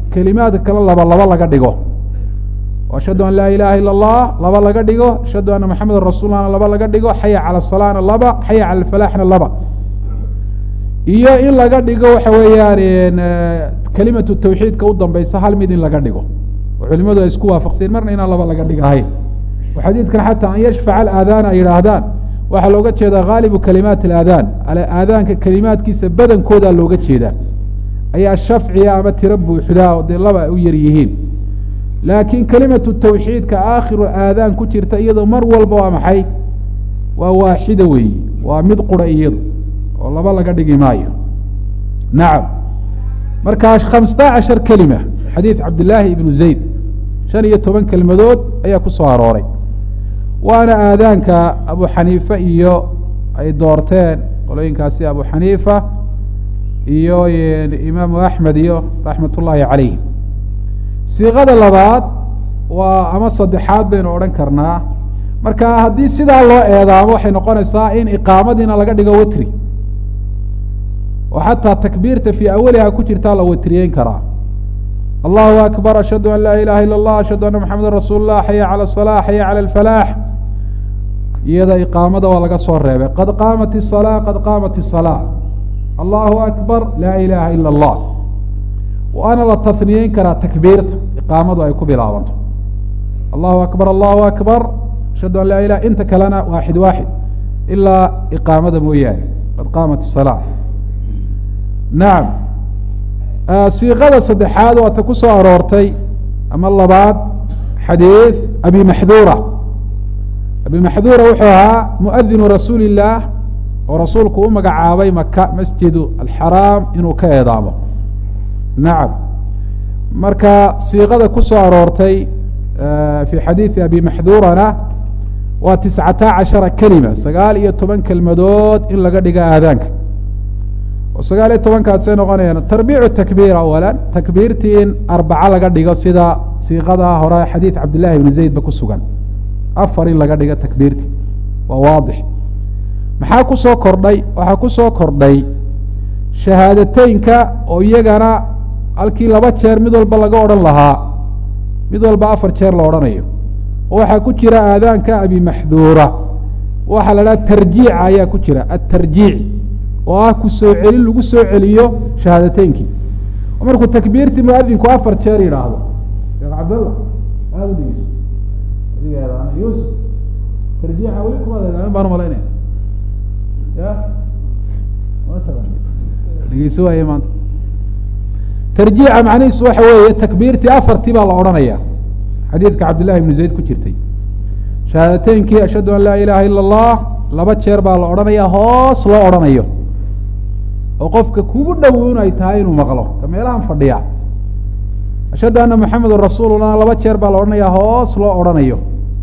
kelimaadka kale laba laba laga dhigo ashhadu an laa ilaha ila اllah laba laga dhigo ashhadu ana maxameda rasuulana laba laga dhigo xaya cala salana laba xaya cala alfalaxna laba iyo in laga dhigo waxa weeyaan kelimatu tawxiidka u dambeysa hal mid in laga dhigo oo culimadu ay isku waafaqseen marna inaan laba laga dhigahayn oo xadiidkan xataa an yashfaca alaadaana ay yidhaahdaan waxaa looga jeedaa haalibu kalimaat alaadaan aadaanka kelimaadkiisa badankoodaa looga jeedaa ayaa shafciya ama tiro buuxdaa oo dee laba ay u yar yihiin laakiin kelimatu tawxiidka aakhiru aadaan ku jirta iyadoo mar walba waa maxay waa waaxida weeyi waa mid qura iyadu oo laba laga dhigi maayo nacam markaa khamsata cashar kelima xadiid cabdillaahi ibnu zayd shan iyo toban kelmadood ayaa ku soo arooray waana aadaanka abu xaniife iyo ay doorteen qolooyinkaasi abu xaniifa iyo imaamu axmed iyo raxmat ullaahi calayh siiqada labaad waa ama saddexaad baynu odhan karnaa marka haddii sidaa loo eedaamo waxay noqonaysaa in iqaamadiina laga dhigo witri oo xataa takbiirta fii awaliha ku jirtaa la witriyeyn karaa allahu akbar ashhadu an laa ilaha ila اllah ashhadu anna maxameda rasuul lah xaya calى الصalaa xaya calى اlfalaax iyada iqaamada waa laga soo reebay qad qaamat الصalaa qad qaamat الصalaa allahu akbar laa ilaha ila اllah waana la taniyeyn karaa takbiirta iqaamadu ay ku bilaabanto allahu akbar allahu akbar ashhadu an laa ilah inta kalena waaxid waaxid ilaa iqaamada mooyaane qad qaamat الصalaa nacam siiqada saddexaad waa ta ku soo aroortay ama labaad xadiid abi maxduura abi maxduura wuxuu ahaa muadinu rasuuli illaah oo rasuulku u magacaabay maka masjidu alxaraam inuu ka eedaamo nacam marka siiqada ku soo aroortay fi xadiidi abi maxduurana waa tiscata cashara kelima sagaal iyo toban kelmadood in laga dhiga aadaanka oo sagaal iyo tobankaasay noqonayaan tarbiicu takbiir awala takbiirtii in arbaca laga dhigo sida siiqada hore xadiid cabdillahi ibni zayd ba ku sugan afar in laga dhigo takbiirtii waa waadix maxaa ku soo kordhay waxaa ku soo kordhay shahaadateynka oo iyagana halkii laba jeer mid walba laga odhan lahaa mid walba afar jeer la odhanayo oo waxaa ku jira aadaanka abi maxduura waxaa la dhaha tarjiica ayaa ku jira atarjiic oo ah ku soo celin lagu soo celiyo shahaadateynkii oo markuu takbiirtii muadinku afar jeer yidhaahdo sheekh cabdalla aada u dhegeyso adiga yuusuf tarjiixa weli kumaad eedaamin baan umalaynaya ya dhegeyso waaye maanta tarjiica macnihiisu waxa weeye takbiirtii afartii baa la odhanaya xadiidka cabdillahi ibnu zayd ku jirtay shahaadateynkii ashhadu an laa ilaha ila allah laba jeer baa la odhanaya hoos loo odhanayo oo qofka kugu dhow in ay tahay inuu maqlo ka meelahan fadhiya ashhadu anna maxamedun rasuulullah laba jeer baa la odhanaya hoos loo odhanayo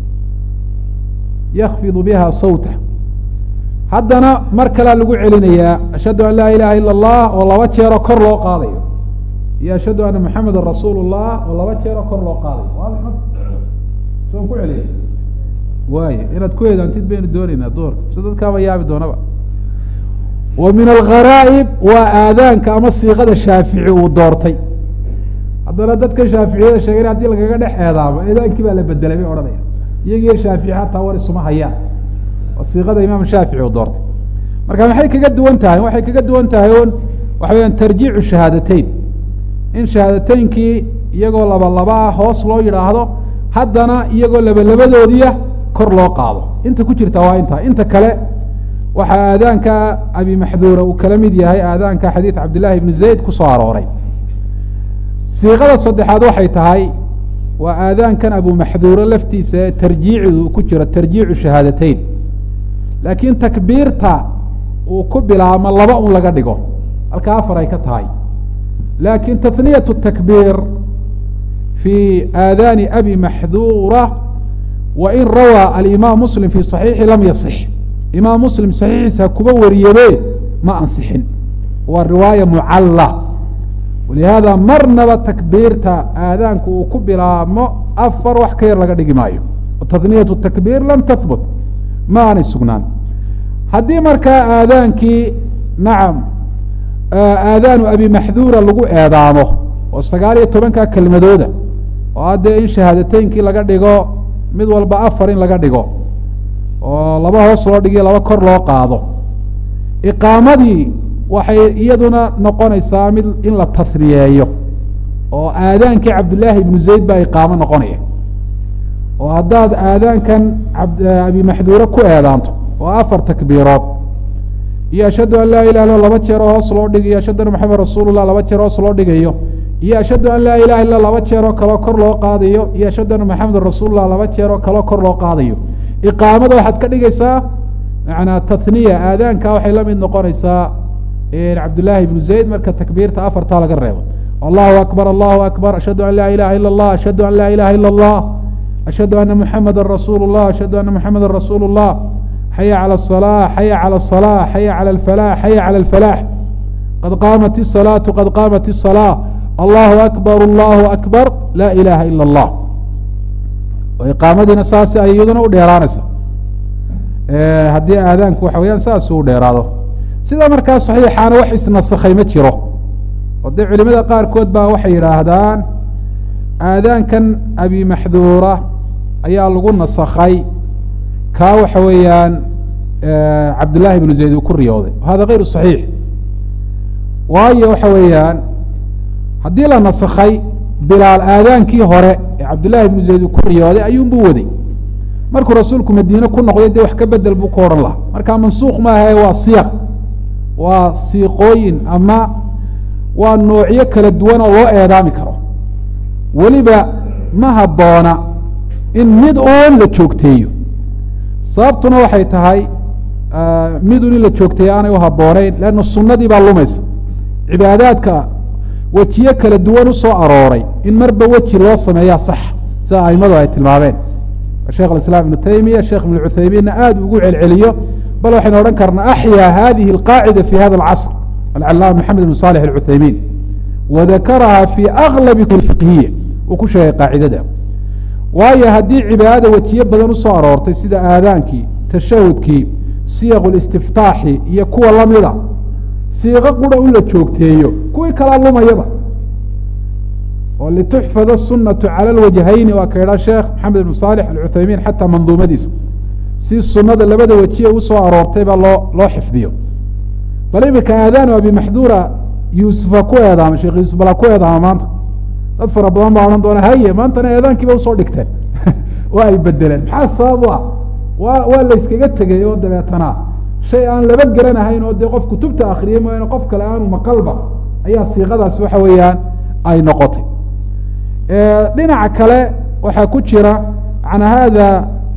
yakfidu biha sawta haddana mar kalea lagu celinayaa ashhadu an laa ilaha ila allah oo laba jeeroo kor loo qaadayo iyo ashhadu anna maxamedun rasuulu llah oo laba jeeroo kor loo qaadayo soon ku celiya waay inaad ku eedaantid baynu dooneynaa duhurka so dadkaaba yaabi doonaba wa min algharaa'ib waa aadaanka ama siiqada shaafici uu doortay haddana dadka shaaficiyada sheegen hadii lagaga dhex eedaamo eedaankii baa la bedelay bay odhanaya iyagiyo shaafici hataa war isuma hayaan waa siiqada imaam shaafici uu doortay marka maxay kaga duwan tahay waxay kaga duwan tahay un waxa weyaan tarjiicu shahaadateyn in shahaadateynkii iyagoo laba laba ah hoos loo yidhaahdo haddana iyagoo labalabadoodiia kor loo qaado inta ku jirta waa intaa inta kale waxaa aadaanka abi maxduura uu kala mid yahay aadaanka xadiid cabdillahi ibni zayd ku soo arooray siiqada saddexaad waxay tahay waa aadaankan abu maxduuro laftiisa ee tarjiicidu ku jiro tarjiicu shahaadateyn laakiin takbiirta uu ku bilaabmo laba un laga dhigo halka afar ay ka tahay laakiin tahniyat takbiir fi aadaani abi maxduura wain rawaa alimaam muslim fi صaxiixi lam yasix imaam muslim saxiixiisa kuba wariyebe ma ansixin waa riwaaya mucalla walihaada marnaba takbiirta aadaanku uu ku bilaabmo afar wax ka yar laga dhigi maayo tahniyatu takbiir lam tahbut ma aanay sugnaan haddii markaa aadaankii nacam aadaanu abi maxduura lagu eedaamo oo sagaal iyo tobanka kelmadooda oo haddee in shahaadateynkii laga dhigo mid walba afar in laga dhigo oo laba hoos loo dhigiyo laba kor loo qaado iqaamadii waxay iyaduna noqonaysaa mid in la tahniyeeyo oo aadaankii cabdillaahi ibnu zayd baa iqaamo noqonaya oo haddaad aadaankan abi maxduure ku eedaanto oo afar takbiirood iyo ashhadu an laa ilah illa laba jeeroo hoos loo dhigayo ashhadu anna maxamed rasuulullah laba jeer hoos loo dhigayo iyo ashhadu an laa ilaha illa laba jeeroo kaloo kor loo qaadayo iyo ashhadu anna maxamedan rasuulullah laba jeeroo kaloo kor loo qaadayo iqaamada waxaad ka dhigaysaa manaa tahniya aadaanka waxay la mid noqonaysaa cabdillaahi ibnu zayd marka takbiirta afartaa laga reebo allahu akbar allahu akbar ashhadu an laa ilaha ila اllah ashhadu an laa ilaha ila اllah ashhadu ana muxameda rasuulu اllah ashhadu ana muxameda rasuulu اllah xaya calى الصلاة xaya calى الصلاة xaya calى الفلاح xaya calى الفلاح qad qaamat الصلاaةu qad qaamat الصلاة allahu akbar allahu akbar laa ilaha ilا اllah iqaamadiina saas ay iyaduna u dheeraanaysa haddii aadaanku waxa weyaan saas u dheeraado sida markaa صaxiixaana wax isnasakhay ma jiro oo dee culimada qaarkood baa waxay yidhaahdaan aadaankan abi maxduura ayaa lagu nasakhay kaa waxa weeyaan cabdillaahi ibnu zayd uu ku riyooday hada kayru صaxiix waayo waxa weeyaan haddii la nasakhay bilaal aadaankii hore ee cabdillaahi ibnu zayd uu ku riyooday ayuunbuu waday markuu rasuulku madiine ku noqday dee wax ka bedel buu ku odhan lahaa marka mansuuq maahae waa siyaq waa siiqooyin ama waa noocyo kala duwan oo loo eedaami karo weliba ma habboona in mid uun la joogteeyo sababtuna waxay tahay midun in la joogteeyo aanay u habbooneyn leanna sunnadii baa lumaysa cibaadaadka wejiyo kala duwan usoo arooray in marba weji loo sameeyaa sax sida aimadu ay tilmaameen sheekh islaam ibnu taymiya sheekh ibnu cuthaymiinna aada ugu celceliyo bal waxaynu odhan karnaa axyaa hadihi alqaacida fi hada alcasr alcalaama maxamed ibn salix alcuthaymiin wadakaraha fi aglabi fiqhiya uu ku sheegay qaacidada waayo haddii cibaadada wejiyo badan usoo aroortay sida aadaankii tashahudkii siyaq listiftaaxi iyo kuwa lamida siiqo qura in la joogteeyo kuwii kalaa lumayaba oo lituxfad asunatu cala lwajhayni waa ka idhaa sheekh maxamed ibn saalix alcuthaymiin xataa manduumadiisa si sunada labada wejiye usoo aroortay baa loo loo xifdiyo bal imika aadaanu abi maxduura yuusufa ku eedaama sheekh yuusuf balaa ku eedaama maanta dad fara badan baa odhan doona haye maantana eedaankiiba usoo dhigteen waa ay bedeleen maxaa sabab u ah waa waa layskaga tegay oo dabeetana shay aan laba garanahayn oo dee qof kutubta akriyay mooyaane qof kale aanu maqalba ayaa siiqadaas waxa weeyaan ay noqotay dhinaca kale waxaa ku jira an hada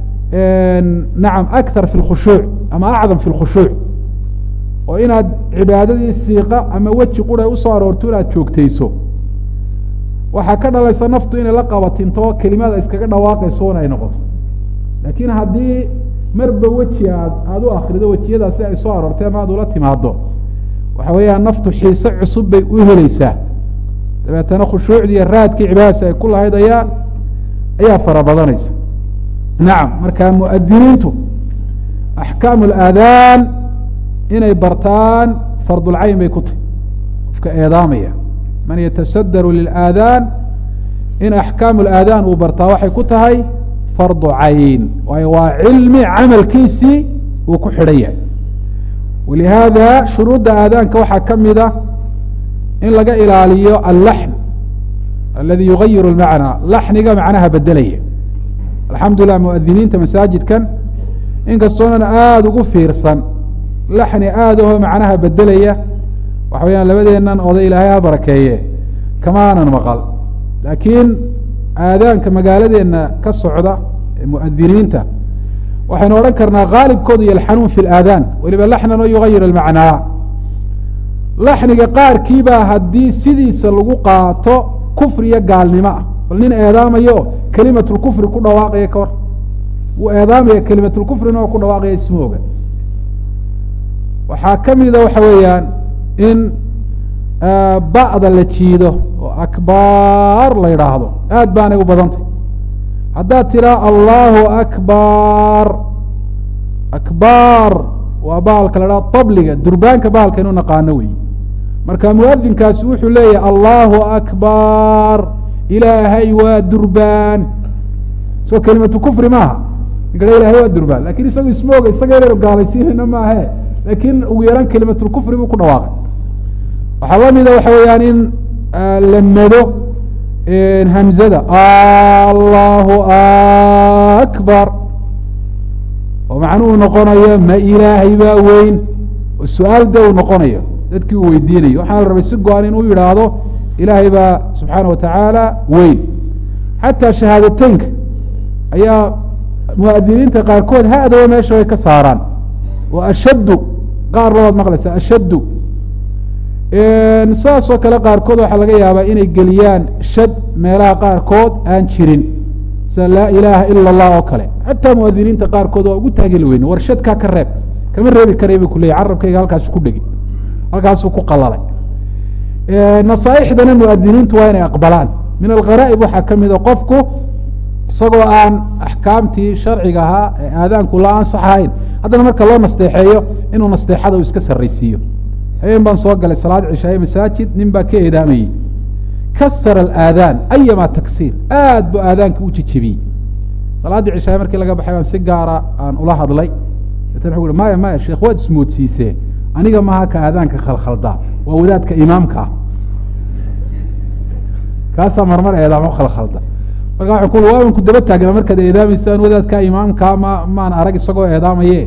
nacam akthar fi lkhushuuc ama acdam fi lkhushuuc oo inaad cibaadadii siiqa ama weji qura usoo aroorto inaad joogtayso waxaa ka dhalaysa naftu inay la qabatinto kelimada iskaga dhawaaqayso un ay noqoto laakiin haddii marba weji aad aada u akrido wejiyadaasi ay soo aroortay ama aad ula timaado waxa weeyaan naftu xiise cusub bay u helaysaa dabeetana khushuucdii iyo raadkii cibaadadaasi ay ku lahayd ayaa ayaa fara badanaysa nacam marka muadiniintu axkaamu alaadaan inay bartaan fardulcayn bay ku tahy qofka eedaamaya man yatasadaru lilaadaan in axkaamu alaadaan uu bartaa waxay ku tahay fardu cayn waayo waa cilmi camalkiisii uu ku xidhan yahay walihaada shuruudda aadaanka waxaa ka mida in laga ilaaliyo allaxn aladi yugayiru lmacnaa laxniga macnaha bedelaya alxamdu lilah muadiniinta masaajidkan inkastoonan aada ugu fiirsan laxni aada aho macnaha bedelaya waxa weyaan labadeennan oday ilaahay ha barakeeye kama aanan maqal laakiin aadaanka magaaladeenna ka socda ee muadiniinta waxaynu odhan karnaa haalibkoodu yalxanuun fi laadaan weliba laxnan oo yugayir almacnaa laxniga qaarkiibaa haddii sidiisa lagu qaato kufri iyo gaalnimo ah bal nin eedaamayo kelimatulkufri ku dhawaaqaya ka hor wuu eedaamaya kelimatulkufrina oo ku dhawaaqaya isma oga waxaa ka mida waxa weeyaan in ba'da la jiido oo akbaar la yidhaahdo aad baanay u badantay haddaad tiraa allahu akbar akbar waa bahalka la dhaha tabliga durbaanka bahalka inu naqaano wey marka muadinkaasi wuxuu leeyahay allahu akbar ilaahay waa durbaan so kelimatu kufri maaha ninkana ilahay waa durbaan lakin isagu isma oga isaga inaynu gaalaysiinayno maahe lakin ugu yaraan kelimatulkufri buu ku dhawaaqay waxaa lamida waxa weeyaan in la mado hamzada allahu akbar oo macnuhu noqonayo ma ilaahay baa weyn oo su-aal de uu noqonayo dadkii uu weydiinayo waxaana la rabay si go-an in uu yidhaahdo ilaahay baa subxaana watacaala weyn xataa shahaadateynka ayaa muadiniinta qaarkood ha-daba meesha way ka saaraan oo ashaddu qaar labaad maqlaysa ashaddu saas oo kale qaarkood waxaa laga yaabaa inay geliyaan shad meelaha qaarkood aan jirin sida laa ilaaha ila allah oo kale xataa muadiniinta qaarkood waa ugu taageli weyne war shadkaa ka reeb kama reebi karay bu kuleeyay carabkayga halkaasu ku dhegi halkaasuu ku qalalay nasaaixdana muadiniintu waa inay aqbalaan min algharaa'ib waxaa ka mid a qofku isagoo aan axkaamtii sharciga ahaa ee aadaanku la ansax ahayn haddana marka loo nasteexeeyo inuu nasteexada uu iska sarraysiiyo habeen baan soo galay salaad cishaaye masaajid nin baa ka eedaamayey kasara alaadaan ayama taksiir aad buu aadaanka u jejebiyey salaaddii cishaaye markii laga baxay baan si gaara aan ula hadlay deetna wuxu uhi maya maya sheekh waad ismoodsiisee aniga maha ka aadaanka khalkhaldaa waa wadaadka imaamka ah kaasaa marmar eedaamo khalkhalda marka waxaan ku waaban ku daba taagnaa markaad eedaameysaan wadaadka imaamka ma maan arag isagoo eedaamaye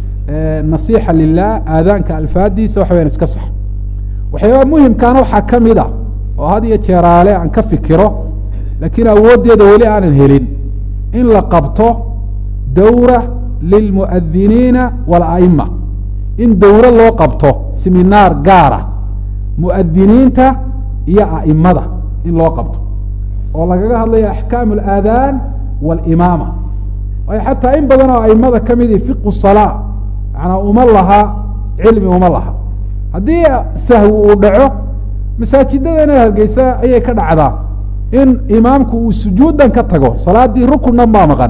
nasiixa lilah aadaanka alfaadiisa waxa wayaan iska sax waxyaaba muhimkaana waxaa ka mid a oo had iyo jeeraale aan ka fikiro laakiin awooddeeda weli aanan helin in la qabto dawra lilmuadiniina walaima in dawro loo qabto siminaar gaara muadiniinta iyo a'imada in loo qabto oo lagaga hadlayo axkaam alaadaan walimaama waayo xataa in badan oo aimada ka midi fiqu salaa manaa uma laha cilmi uma laha haddii sahwi uu dhaco masaajidadana hargeysa ayay ka dhacdaa in imaamku uu sujuudan ka tago salaadii rukunnan baa maqan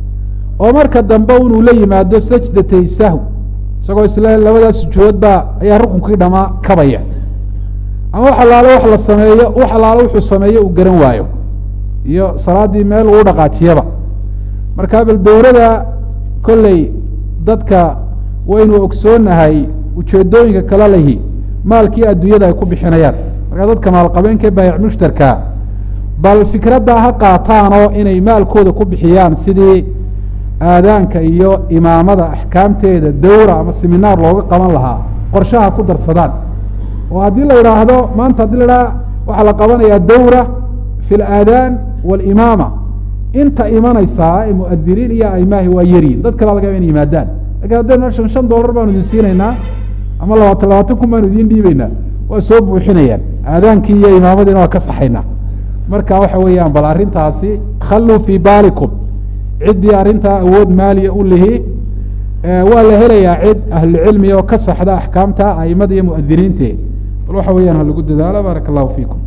oo marka dambe inuu la yimaado sajdatay sahw isagoo isle labadaas sujuudood baa ayaa rukunkii dhamaa kabaya ama wax allaale wax la sameeyo wax allaale wuxuu sameeyo uu garan waayo iyo salaaddii meel uu dhaqaajiyaba marka bal dowrada kolley dadka waynu ogsoonahay ujeedooyinka kala lehi maalkii adduunyada ay ku bixinayaan markaa dadka maalqabeenka baayic mushtarkaa bal fikraddaa ha qaataanoo inay maalkooda ku bixiyaan sidii aadaanka iyo imaamada axkaamteeda dawra ama seminaar looga qaban lahaa qorshaha ku darsadaan oo haddii la idhaahdo maanta haddii la idhaha waxaa la qabanayaa dawra fi alaadaan walimaama inta imanaysaa ee muadiniin iyo aimaahi waa yaryiin dad kala laga yaba inay yimaadaan lakin haddaynu meshan shan dollar baanu idin siinaynaa ama labaatan labaatan kun baanu idiin dhiibeynaa waa soo buuxinayaan aadaankii iyo imaamadiina waa ka saxaynaa marka waxa weeyaan bal arrintaasi khalluu fii baalikum ciddii arrintaa awood maaliya u lihi waa la helayaa cid ahlucilmiga oo ka saxda axkaamta aimada iyo muadiniinte bal waxa weeyaan ha lagu dadaalo baaraka allahu fiikum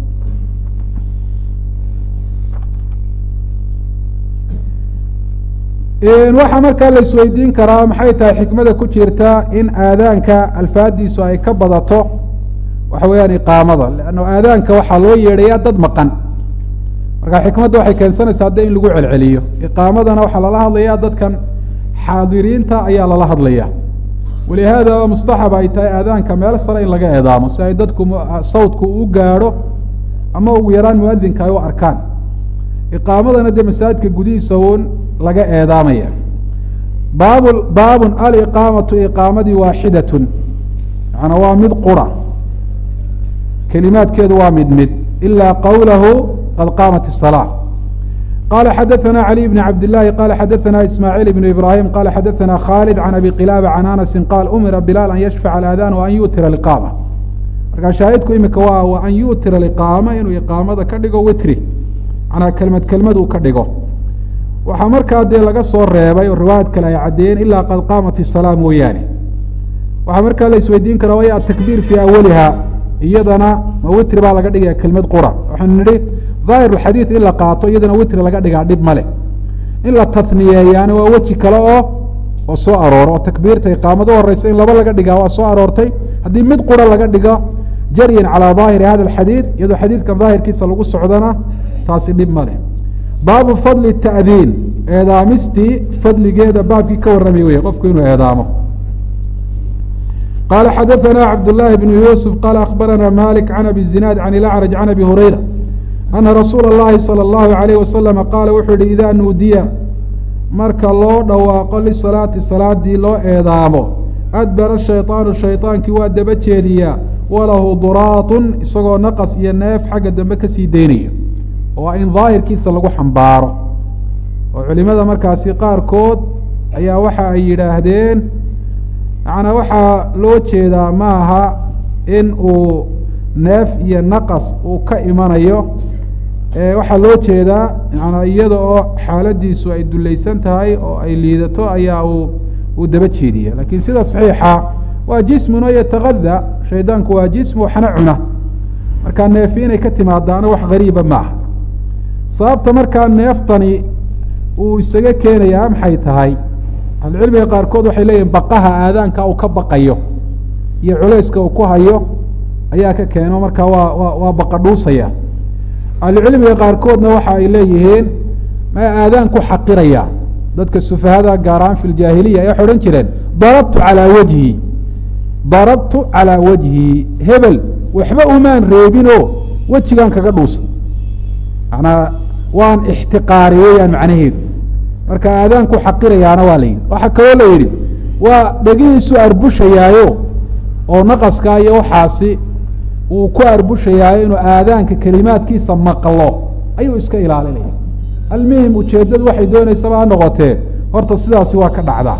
waxaa markaa la isweydiin karaa maxay tahay xikmada ku jirta in aadaanka alfaadiisu ay ka badato waxa weeyaan iqaamada leanna aadaanka waxaa loo yeedhayaa dad maqan marka xikmadda waxay keensanaysaa de in lagu celceliyo iqaamadana waxaa lala hadlayaa dadkan xaadiriinta ayaa lala hadlaya walihaada mustaxab ay tahay aadaanka meel sare in laga eedaamo si ay dadku sawdku u gaadho ama ugu yaraan muadinka ay u arkaan iqaamadana dee masaajidka gudihiisa un laga eedaamaya baab baabun aliqaamatu iqaamadii waaxidatun macanaa waa mid qura kelimaadkeedu waa mid mid ilaa qawlahu qad qaamat الصلاة qala xadaثna عlي بن cabd الlahi qala xadaثna ismاعيل بن ibrahim qala xadaثna khالد عan abi qilاbة عan anasi qaal umira bilaal an yashfac اأdاn وan yutira اqاamة markaa shaahidku imika waa wa an yutira اqaama inuu iqaamada ka dhigo witri manaa kelmad kelmad uu ka dhigo waxaa markaa dee laga soo reebay oo riwaayad kale ay caddeeyeen ilaa qad qaamat الصلاة mooyaane waxaa markaa la isweydiin karaa way atakbiir fii awaliha iyadana ma witri baa laga dhigaya kelmad qura waxaanu nidhi daahir xadiid in la qaato iyadana witri laga dhigaa dhib male in la taniyeeyaana waa weji kale oo oo soo arooro oo takbiirta iqaamad u horeysa in laba laga dhigaa waa soo aroortay haddii mid qura laga dhigo jaryan calaa daahiri hada alxadiid iyadoo xadiidkan daahirkiisa lagu socdana taasi dhib ma leh baabu fadli ta'diin eedaamistii fadligeeda baabkii ka warramay wey qofku inuu eedaamo qala xadaثna cabdالlahi bn yuusuf qala akhbarana malik can abi zinaad can ilacraj can abi hurayra ana rasuula اllahi salى اllahu عalayh wasalama qaala wuxuu yihi idaa nuudiya marka loo dhawaaqo lisalaati salaadii loo eedaamo adbara shayطaanu shayطaankii waa daba jeediyaa walahu duraatun isagoo naqas iyo neef xagga dambe kasii daynaya oo in daahirkiisa lagu xambaaro oo culimada markaasi qaarkood ayaa waxa ay yidhaahdeen macnaa waxaa loo jeedaa maaha in uu neef iyo naqas uu ka imanayo waxaa loo jeedaa manaa iyada oo xaaladiisu ay dulaysan tahay oo ay liidato ayaa uu uu daba jeediya lakiin sida saxiixa waa jismun oo yatagada shaydaanku waa jism waxna cuna markaa neefi inay ka timaadaana wax gariiba maaha sababta markaa neeftani uu isaga keenayaa maxay tahay ahlucilmiga qaarkood waxay leeyihin baqaha aadaanka uu ka baqayo iyo culayska uu ku hayo ayaa ka keeno markaa waa wa waa baqadhuusaya ahlucilmiga qaarkoodna waxa ay leeyihiin ma aadaan ku xaqiraya dadka sufahada gaaraan fi ljaahiliya waxay odhan jireen darabtu calaa wajhi darabtu calaa wajhi hebel waxba umaan reebinoo wejigan kaga dhuusa manaa waan ixtiqaari weeyaan macnaheedu marka aadaan ku xaqirayaana waa la yidhi waxaa kaloo la yidhi waa dhegihiisu arbushayaayo oo naqaskaa iyo waxaasi uu ku arbushayaayo inuu aadaanka kelimaadkiisa maqlo ayuu iska ilaalinaya almuhim ujeeddadu waxay doonaysaba ha noqotee horta sidaasi waa ka dhacdaa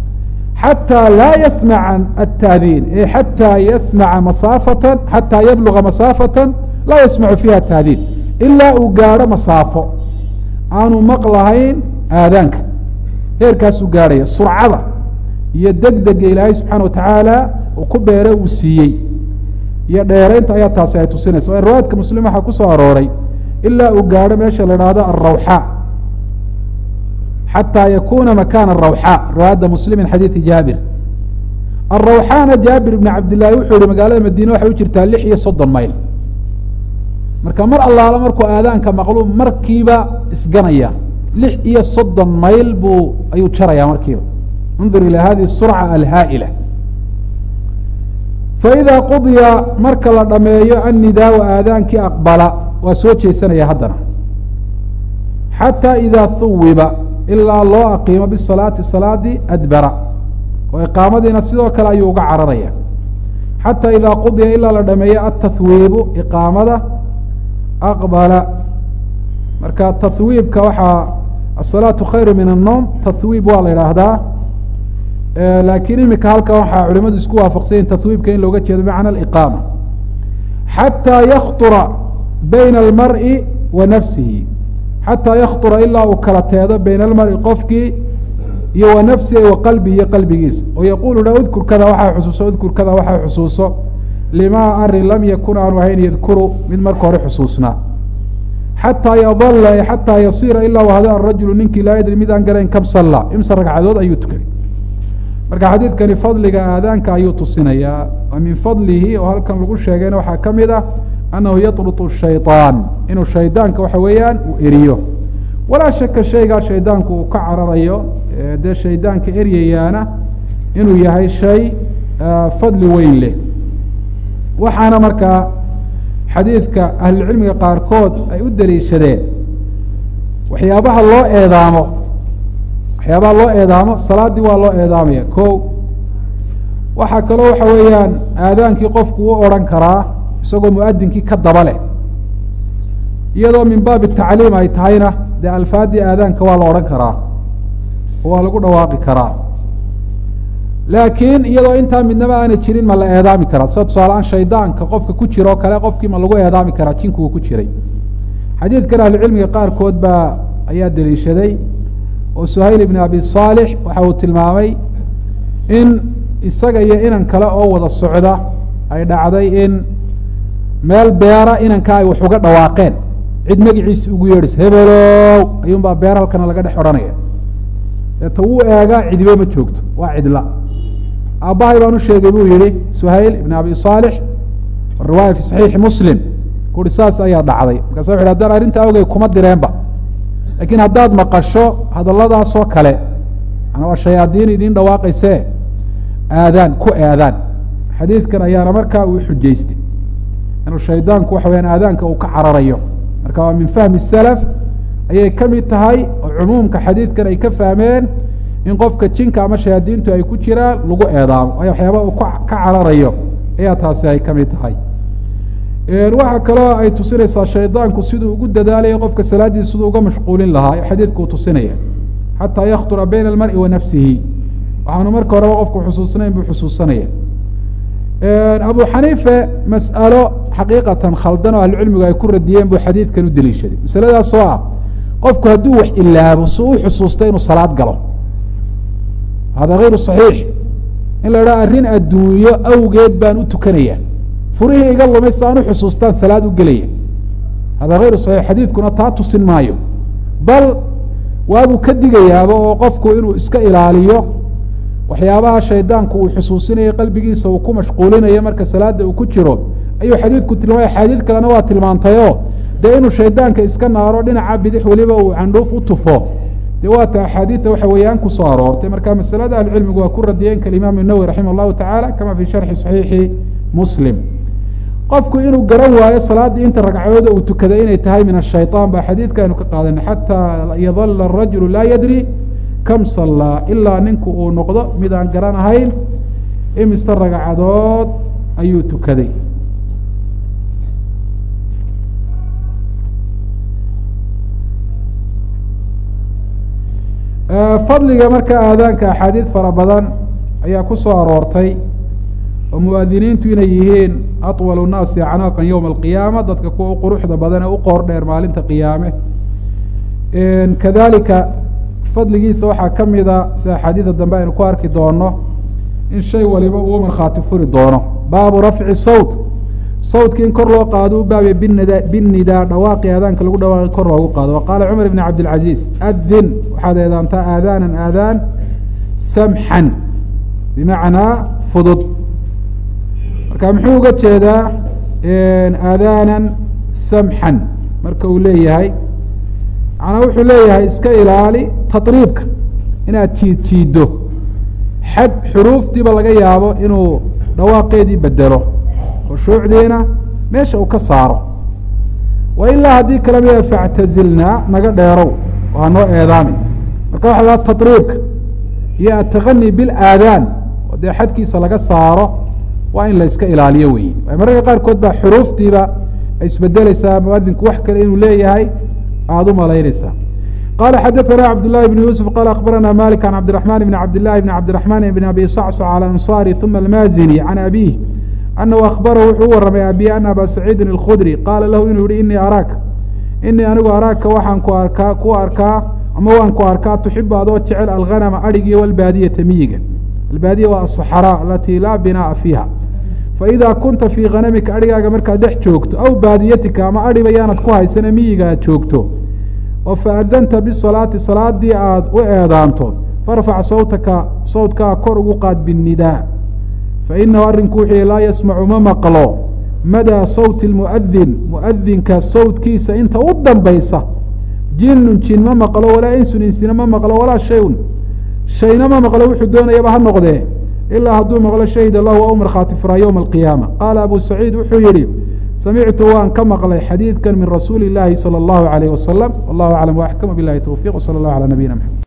xataa laa yasmaca ataadiin e xataa yasmaca masaafatan xataa yabluga masaafatan laa yasmacu fiiha taadiin ilaa uu gaadho masaafo aanu maqlahayn aadaanka heerkaasuu gaadhaya surcada iyo degdega ilaahay subxaana watacaala uu ku beere uu siiyey iyo dheeraynta ayaa taasi ay tusinaysa o riwaayadka muslim waxaa ku soo arooray ilaa uu gaadho meesha la idhaahdo alrawxaa xataa yakuna makana arawxaa riwaayadda muslim min xadiidi jaabir arawxaana jaabir ibn cabdillahi wuxuu yihi magaalada madiine waxay u jirtaa lix iyo soddon mayl marka mar allaala markuu aadaanka maqlu markiiba isganaya lix iyo soddon mayl buu ayuu jaraya markiiba undur ilى hadihi surca alhaa'ila faإida qudiya marka la dhameeyo annidaau aadaankii aqbala waa soo jeesanaya haddana xatى ida huwiba ilaa loo aqiimo bisalaati salaadii adbara oo iqaamadiina sidoo kale ayuu uga cararaya xatى ida qudiya ilaa la dhameeyo atahwiibu iqaamada aqbala marka tahwiibka waxaa asalaatu khayru min الnoom tahwiib waa la idhaahdaa laakiin imika halkan waxaa culimadu isku waafaqsanyiin tahwiibka in looga jeedo bimacna aliqaama xataa yakطura bayna almar'i wa nafsihi xataa yakطura ilaa uu kala teedo bayna almar'i qofkii iyo wa nafsihi wa qalbihi iyo qalbigiisa oo yaquulu dha udkur kada waxaa xusuuso udkur kada waxaa xusuuso limaa arin lam yakun aanu ahayn yadkuru mid marka hore xusuusnaa xataa yadala xataa yasiira ilaa u hada arajulu ninkii laa yadri mid aan garayn kam salla imse ragcadood ayuu tukaday marka xadiidkani fadliga aadaanka ayuu tusinayaa wa min fadlihi oo halkan lagu sheegayna waxaa ka mid ah annahu yatrutu shayطaan inuu shaydaanka waxa weeyaan uu eriyo walaa shaka shaygaa shaydaanku uu ka cararayo dee shaydaanka eryayaana inuu yahay shay fadli weyn leh waxaana markaa xadiidka ahlulcilmiga qaarkood ay u daliishadeen waxyaabaha loo eedaamo waxyaabaha loo eedaamo salaaddii waa loo eedaamaya ko waxaa kaloo waxa weeyaan aadaankii qofku u odhan karaa isagoo muadinkii ka daba leh iyadoo min baabi tacliim ay tahayna dee alfaadii aadaanka waa la odhan karaa oo waa lagu dhawaaqi karaa laakiin iyadoo intaa midnaba aanay jirin ma la eedaami karaa sida tusaaleaan shaydaanka qofka ku jira oo kale qofkii ma lagu eedaami karaa jinku uu ku jiray xadiidkan ahlucilmiga qaarkood baa ayaa deliishaday oo suhayl ibn abi saalix waxa uu tilmaamay in isaga iyo inan kale oo wada socda ay dhacday in meel beera inanka ay wax uga dhawaaqeen cid magaciisi ugu yeedhis hebelow ayuun baa beer halkana laga dhex odhanaya deeta wuu eegaa cidibe ma joogto waa cidla aabbahay baan u sheegay buu yihi suhayl ibn abi saalix riwaaya fi saxiixi muslim kuuhi saas ayaa dhacday markaasa wuxu haddaan arrintaa ogey kuma direenba laakiin haddaad maqasho hadalladaasoo kale manaa waa shayaadiin idiin dhawaaqaysee aadaan ku aadaan xadiidkan ayaana markaa uu xujaystay inuu shaydaanku waxa weyaan aadaanka uu ka cararayo marka waa min fahmi salaf ayay ka mid tahay oo cumuumka xadiidkan ay ka fahmeen in qofka jinka ama shayaadiintu ay ku jiraan lagu eedaamo waayo waxyaaba uu ka cararayo ayaa taasi ay ka mid tahay waxaa kaloo ay tusinaysaa shaydaanku siduu ugu dadaalayo qofka salaaddiisa siduu uga mashquulin lahaa xadiidku uu tusinaya xataa yaktura bayna almari wa nafsihi waxaanu marka horeba qofku xusuusnayn buu xusuusanaya abu xaniife mas'alo xaqiiqatan khaldan oo ahlucilmigu ay ku radiyeen buu xadiidkan u deliishaday masaladaas oo ah qofku hadduu wax ilaabo si u xusuusto inuu salaad galo hada hayru صaxiix in la idhaha arrin adduunyo awgeed baan u tukanaya furihii iga lumay si aan u xusuustaan salaad u gelaya hada hayru صaxiix xadiidkuna taa tusin maayo bal waabuu ka digayaaba oo qofku inuu iska ilaaliyo waxyaabaha shaydaanku uu xusuusinayo qalbigiisa uu ku mashquulinayo marka salaada uu ku jiro ayuu xadiidku tilmaamay axaadiid kalena waa tilmaantayoo dee inuu shaydaanka iska naaro dhinaca bidix weliba uu candhuuf u tufo dee waata axaadiida waxa weeyaan kusoo aroortay marka masalada ahlucilmigu waa ku radiyeen kalimaam nawowi raximah llahu tacaala kama fi sharxi saxiixi muslim qofku inuu garan waayo salaaddii inta ragcadooda uu tukaday inay tahay min ashayطaan ba xadiidka aynu ka qaadanay xataa yadala arajulu laa yadri kam sallaa ilaa ninku uu noqdo mid aan garan ahayn imise ragcadood ayuu tukaday fadliga marka aadaanka axaadiid fara badan ayaa ku soo aroortay oo muadiniintu inay yihiin aطwal الnaasi acnaaqan yowma alqiyaama dadka kuwa u quruxda badan ee u qoor dheer maalinta qiyaame kadalika fadligiisa waxaa ka mida si axaadiida dambe aynu ku arki doono in shay waliba uu markhaati furi doono baabu rafci sawt sawdki in kor loo qaado u baabay binida binnidaa dhawaaqi aadaanka lagu dhawaaqi kor loogu qaado wa qaala cumar bn cabdilcaziiz adin waxaad eedaantaa aadaanan aadaan samxan bimacnaa fudud marka muxuu uga jeedaa aadaanan samxan marka uu leeyahay macnaa wuxuu leeyahay iska ilaali tatriibka inaad jiid jiiddo xad xuruuftiiba laga yaabo inuu dhawaaqeedii bedelo khushuucdiina meesha uu ka saaro wa ilaa haddii kale mida factazilnaa naga dheerow oo ha noo eedaamin marka waxa laha tatriibka iyo ataqani bilaadaan oo dee xadkiisa laga saaro waa in la iska ilaaliyo weeye mararka qaarkood baa xuruuftiiba ay isbedeleysaa muadinku wax kale inuu leeyahay aada u malaynaysaa qala xadaثna cabdالlahi بn yuسف qala akhbarana malik can cabdiرaحman bn cabdiلlahi bn cabdiرaحman bn abi sacص alى ansari ثuma almazini can abih anahu akhbarahu wuxuu u warramay abi ana aba saciidin اlkhudri qaala lahu inuu yihi inii araaka inii anigu araaka waxaan ku arkaa ku arkaa ama waan ku arkaa tuxibu adoo jecel alghanama adhigiyo walbaadiyata miyiga albaadiya waa aلصaxraa alati laa binaaءa fiiha faإida kunta fii khanamika adhigaaga markaad dhex joogto aw baadiyatika ama adhiba yaanad ku haysana miyiga aad joogto oo faadanta bisalaati salaadii aada u eedaanto farfac sawtaka sawtkaa kor ugu qaad binnidaa fainahu arrinku wuxuu laa yasmacu ma maqlo madaa sawti lmuadin muadinka sawtkiisa inta u dambaysa jinun jin ma maqlo walaa insun insina ma maqlo walaa shayun shayna ma maqlo wuxuu doonayaba ha noqdee ilaa hadduu maqlo shahid allahu waa u markhaati furaa yowma alqiyaama qaala abu saciid wuxuu yihi samictu waan ka maqlay xadiidkan min rasuuli اllaahi salى اllahu alayh wasalam wallahu aclam waxkama bilahi towfiq wsala اllah alى nabiyina mxamed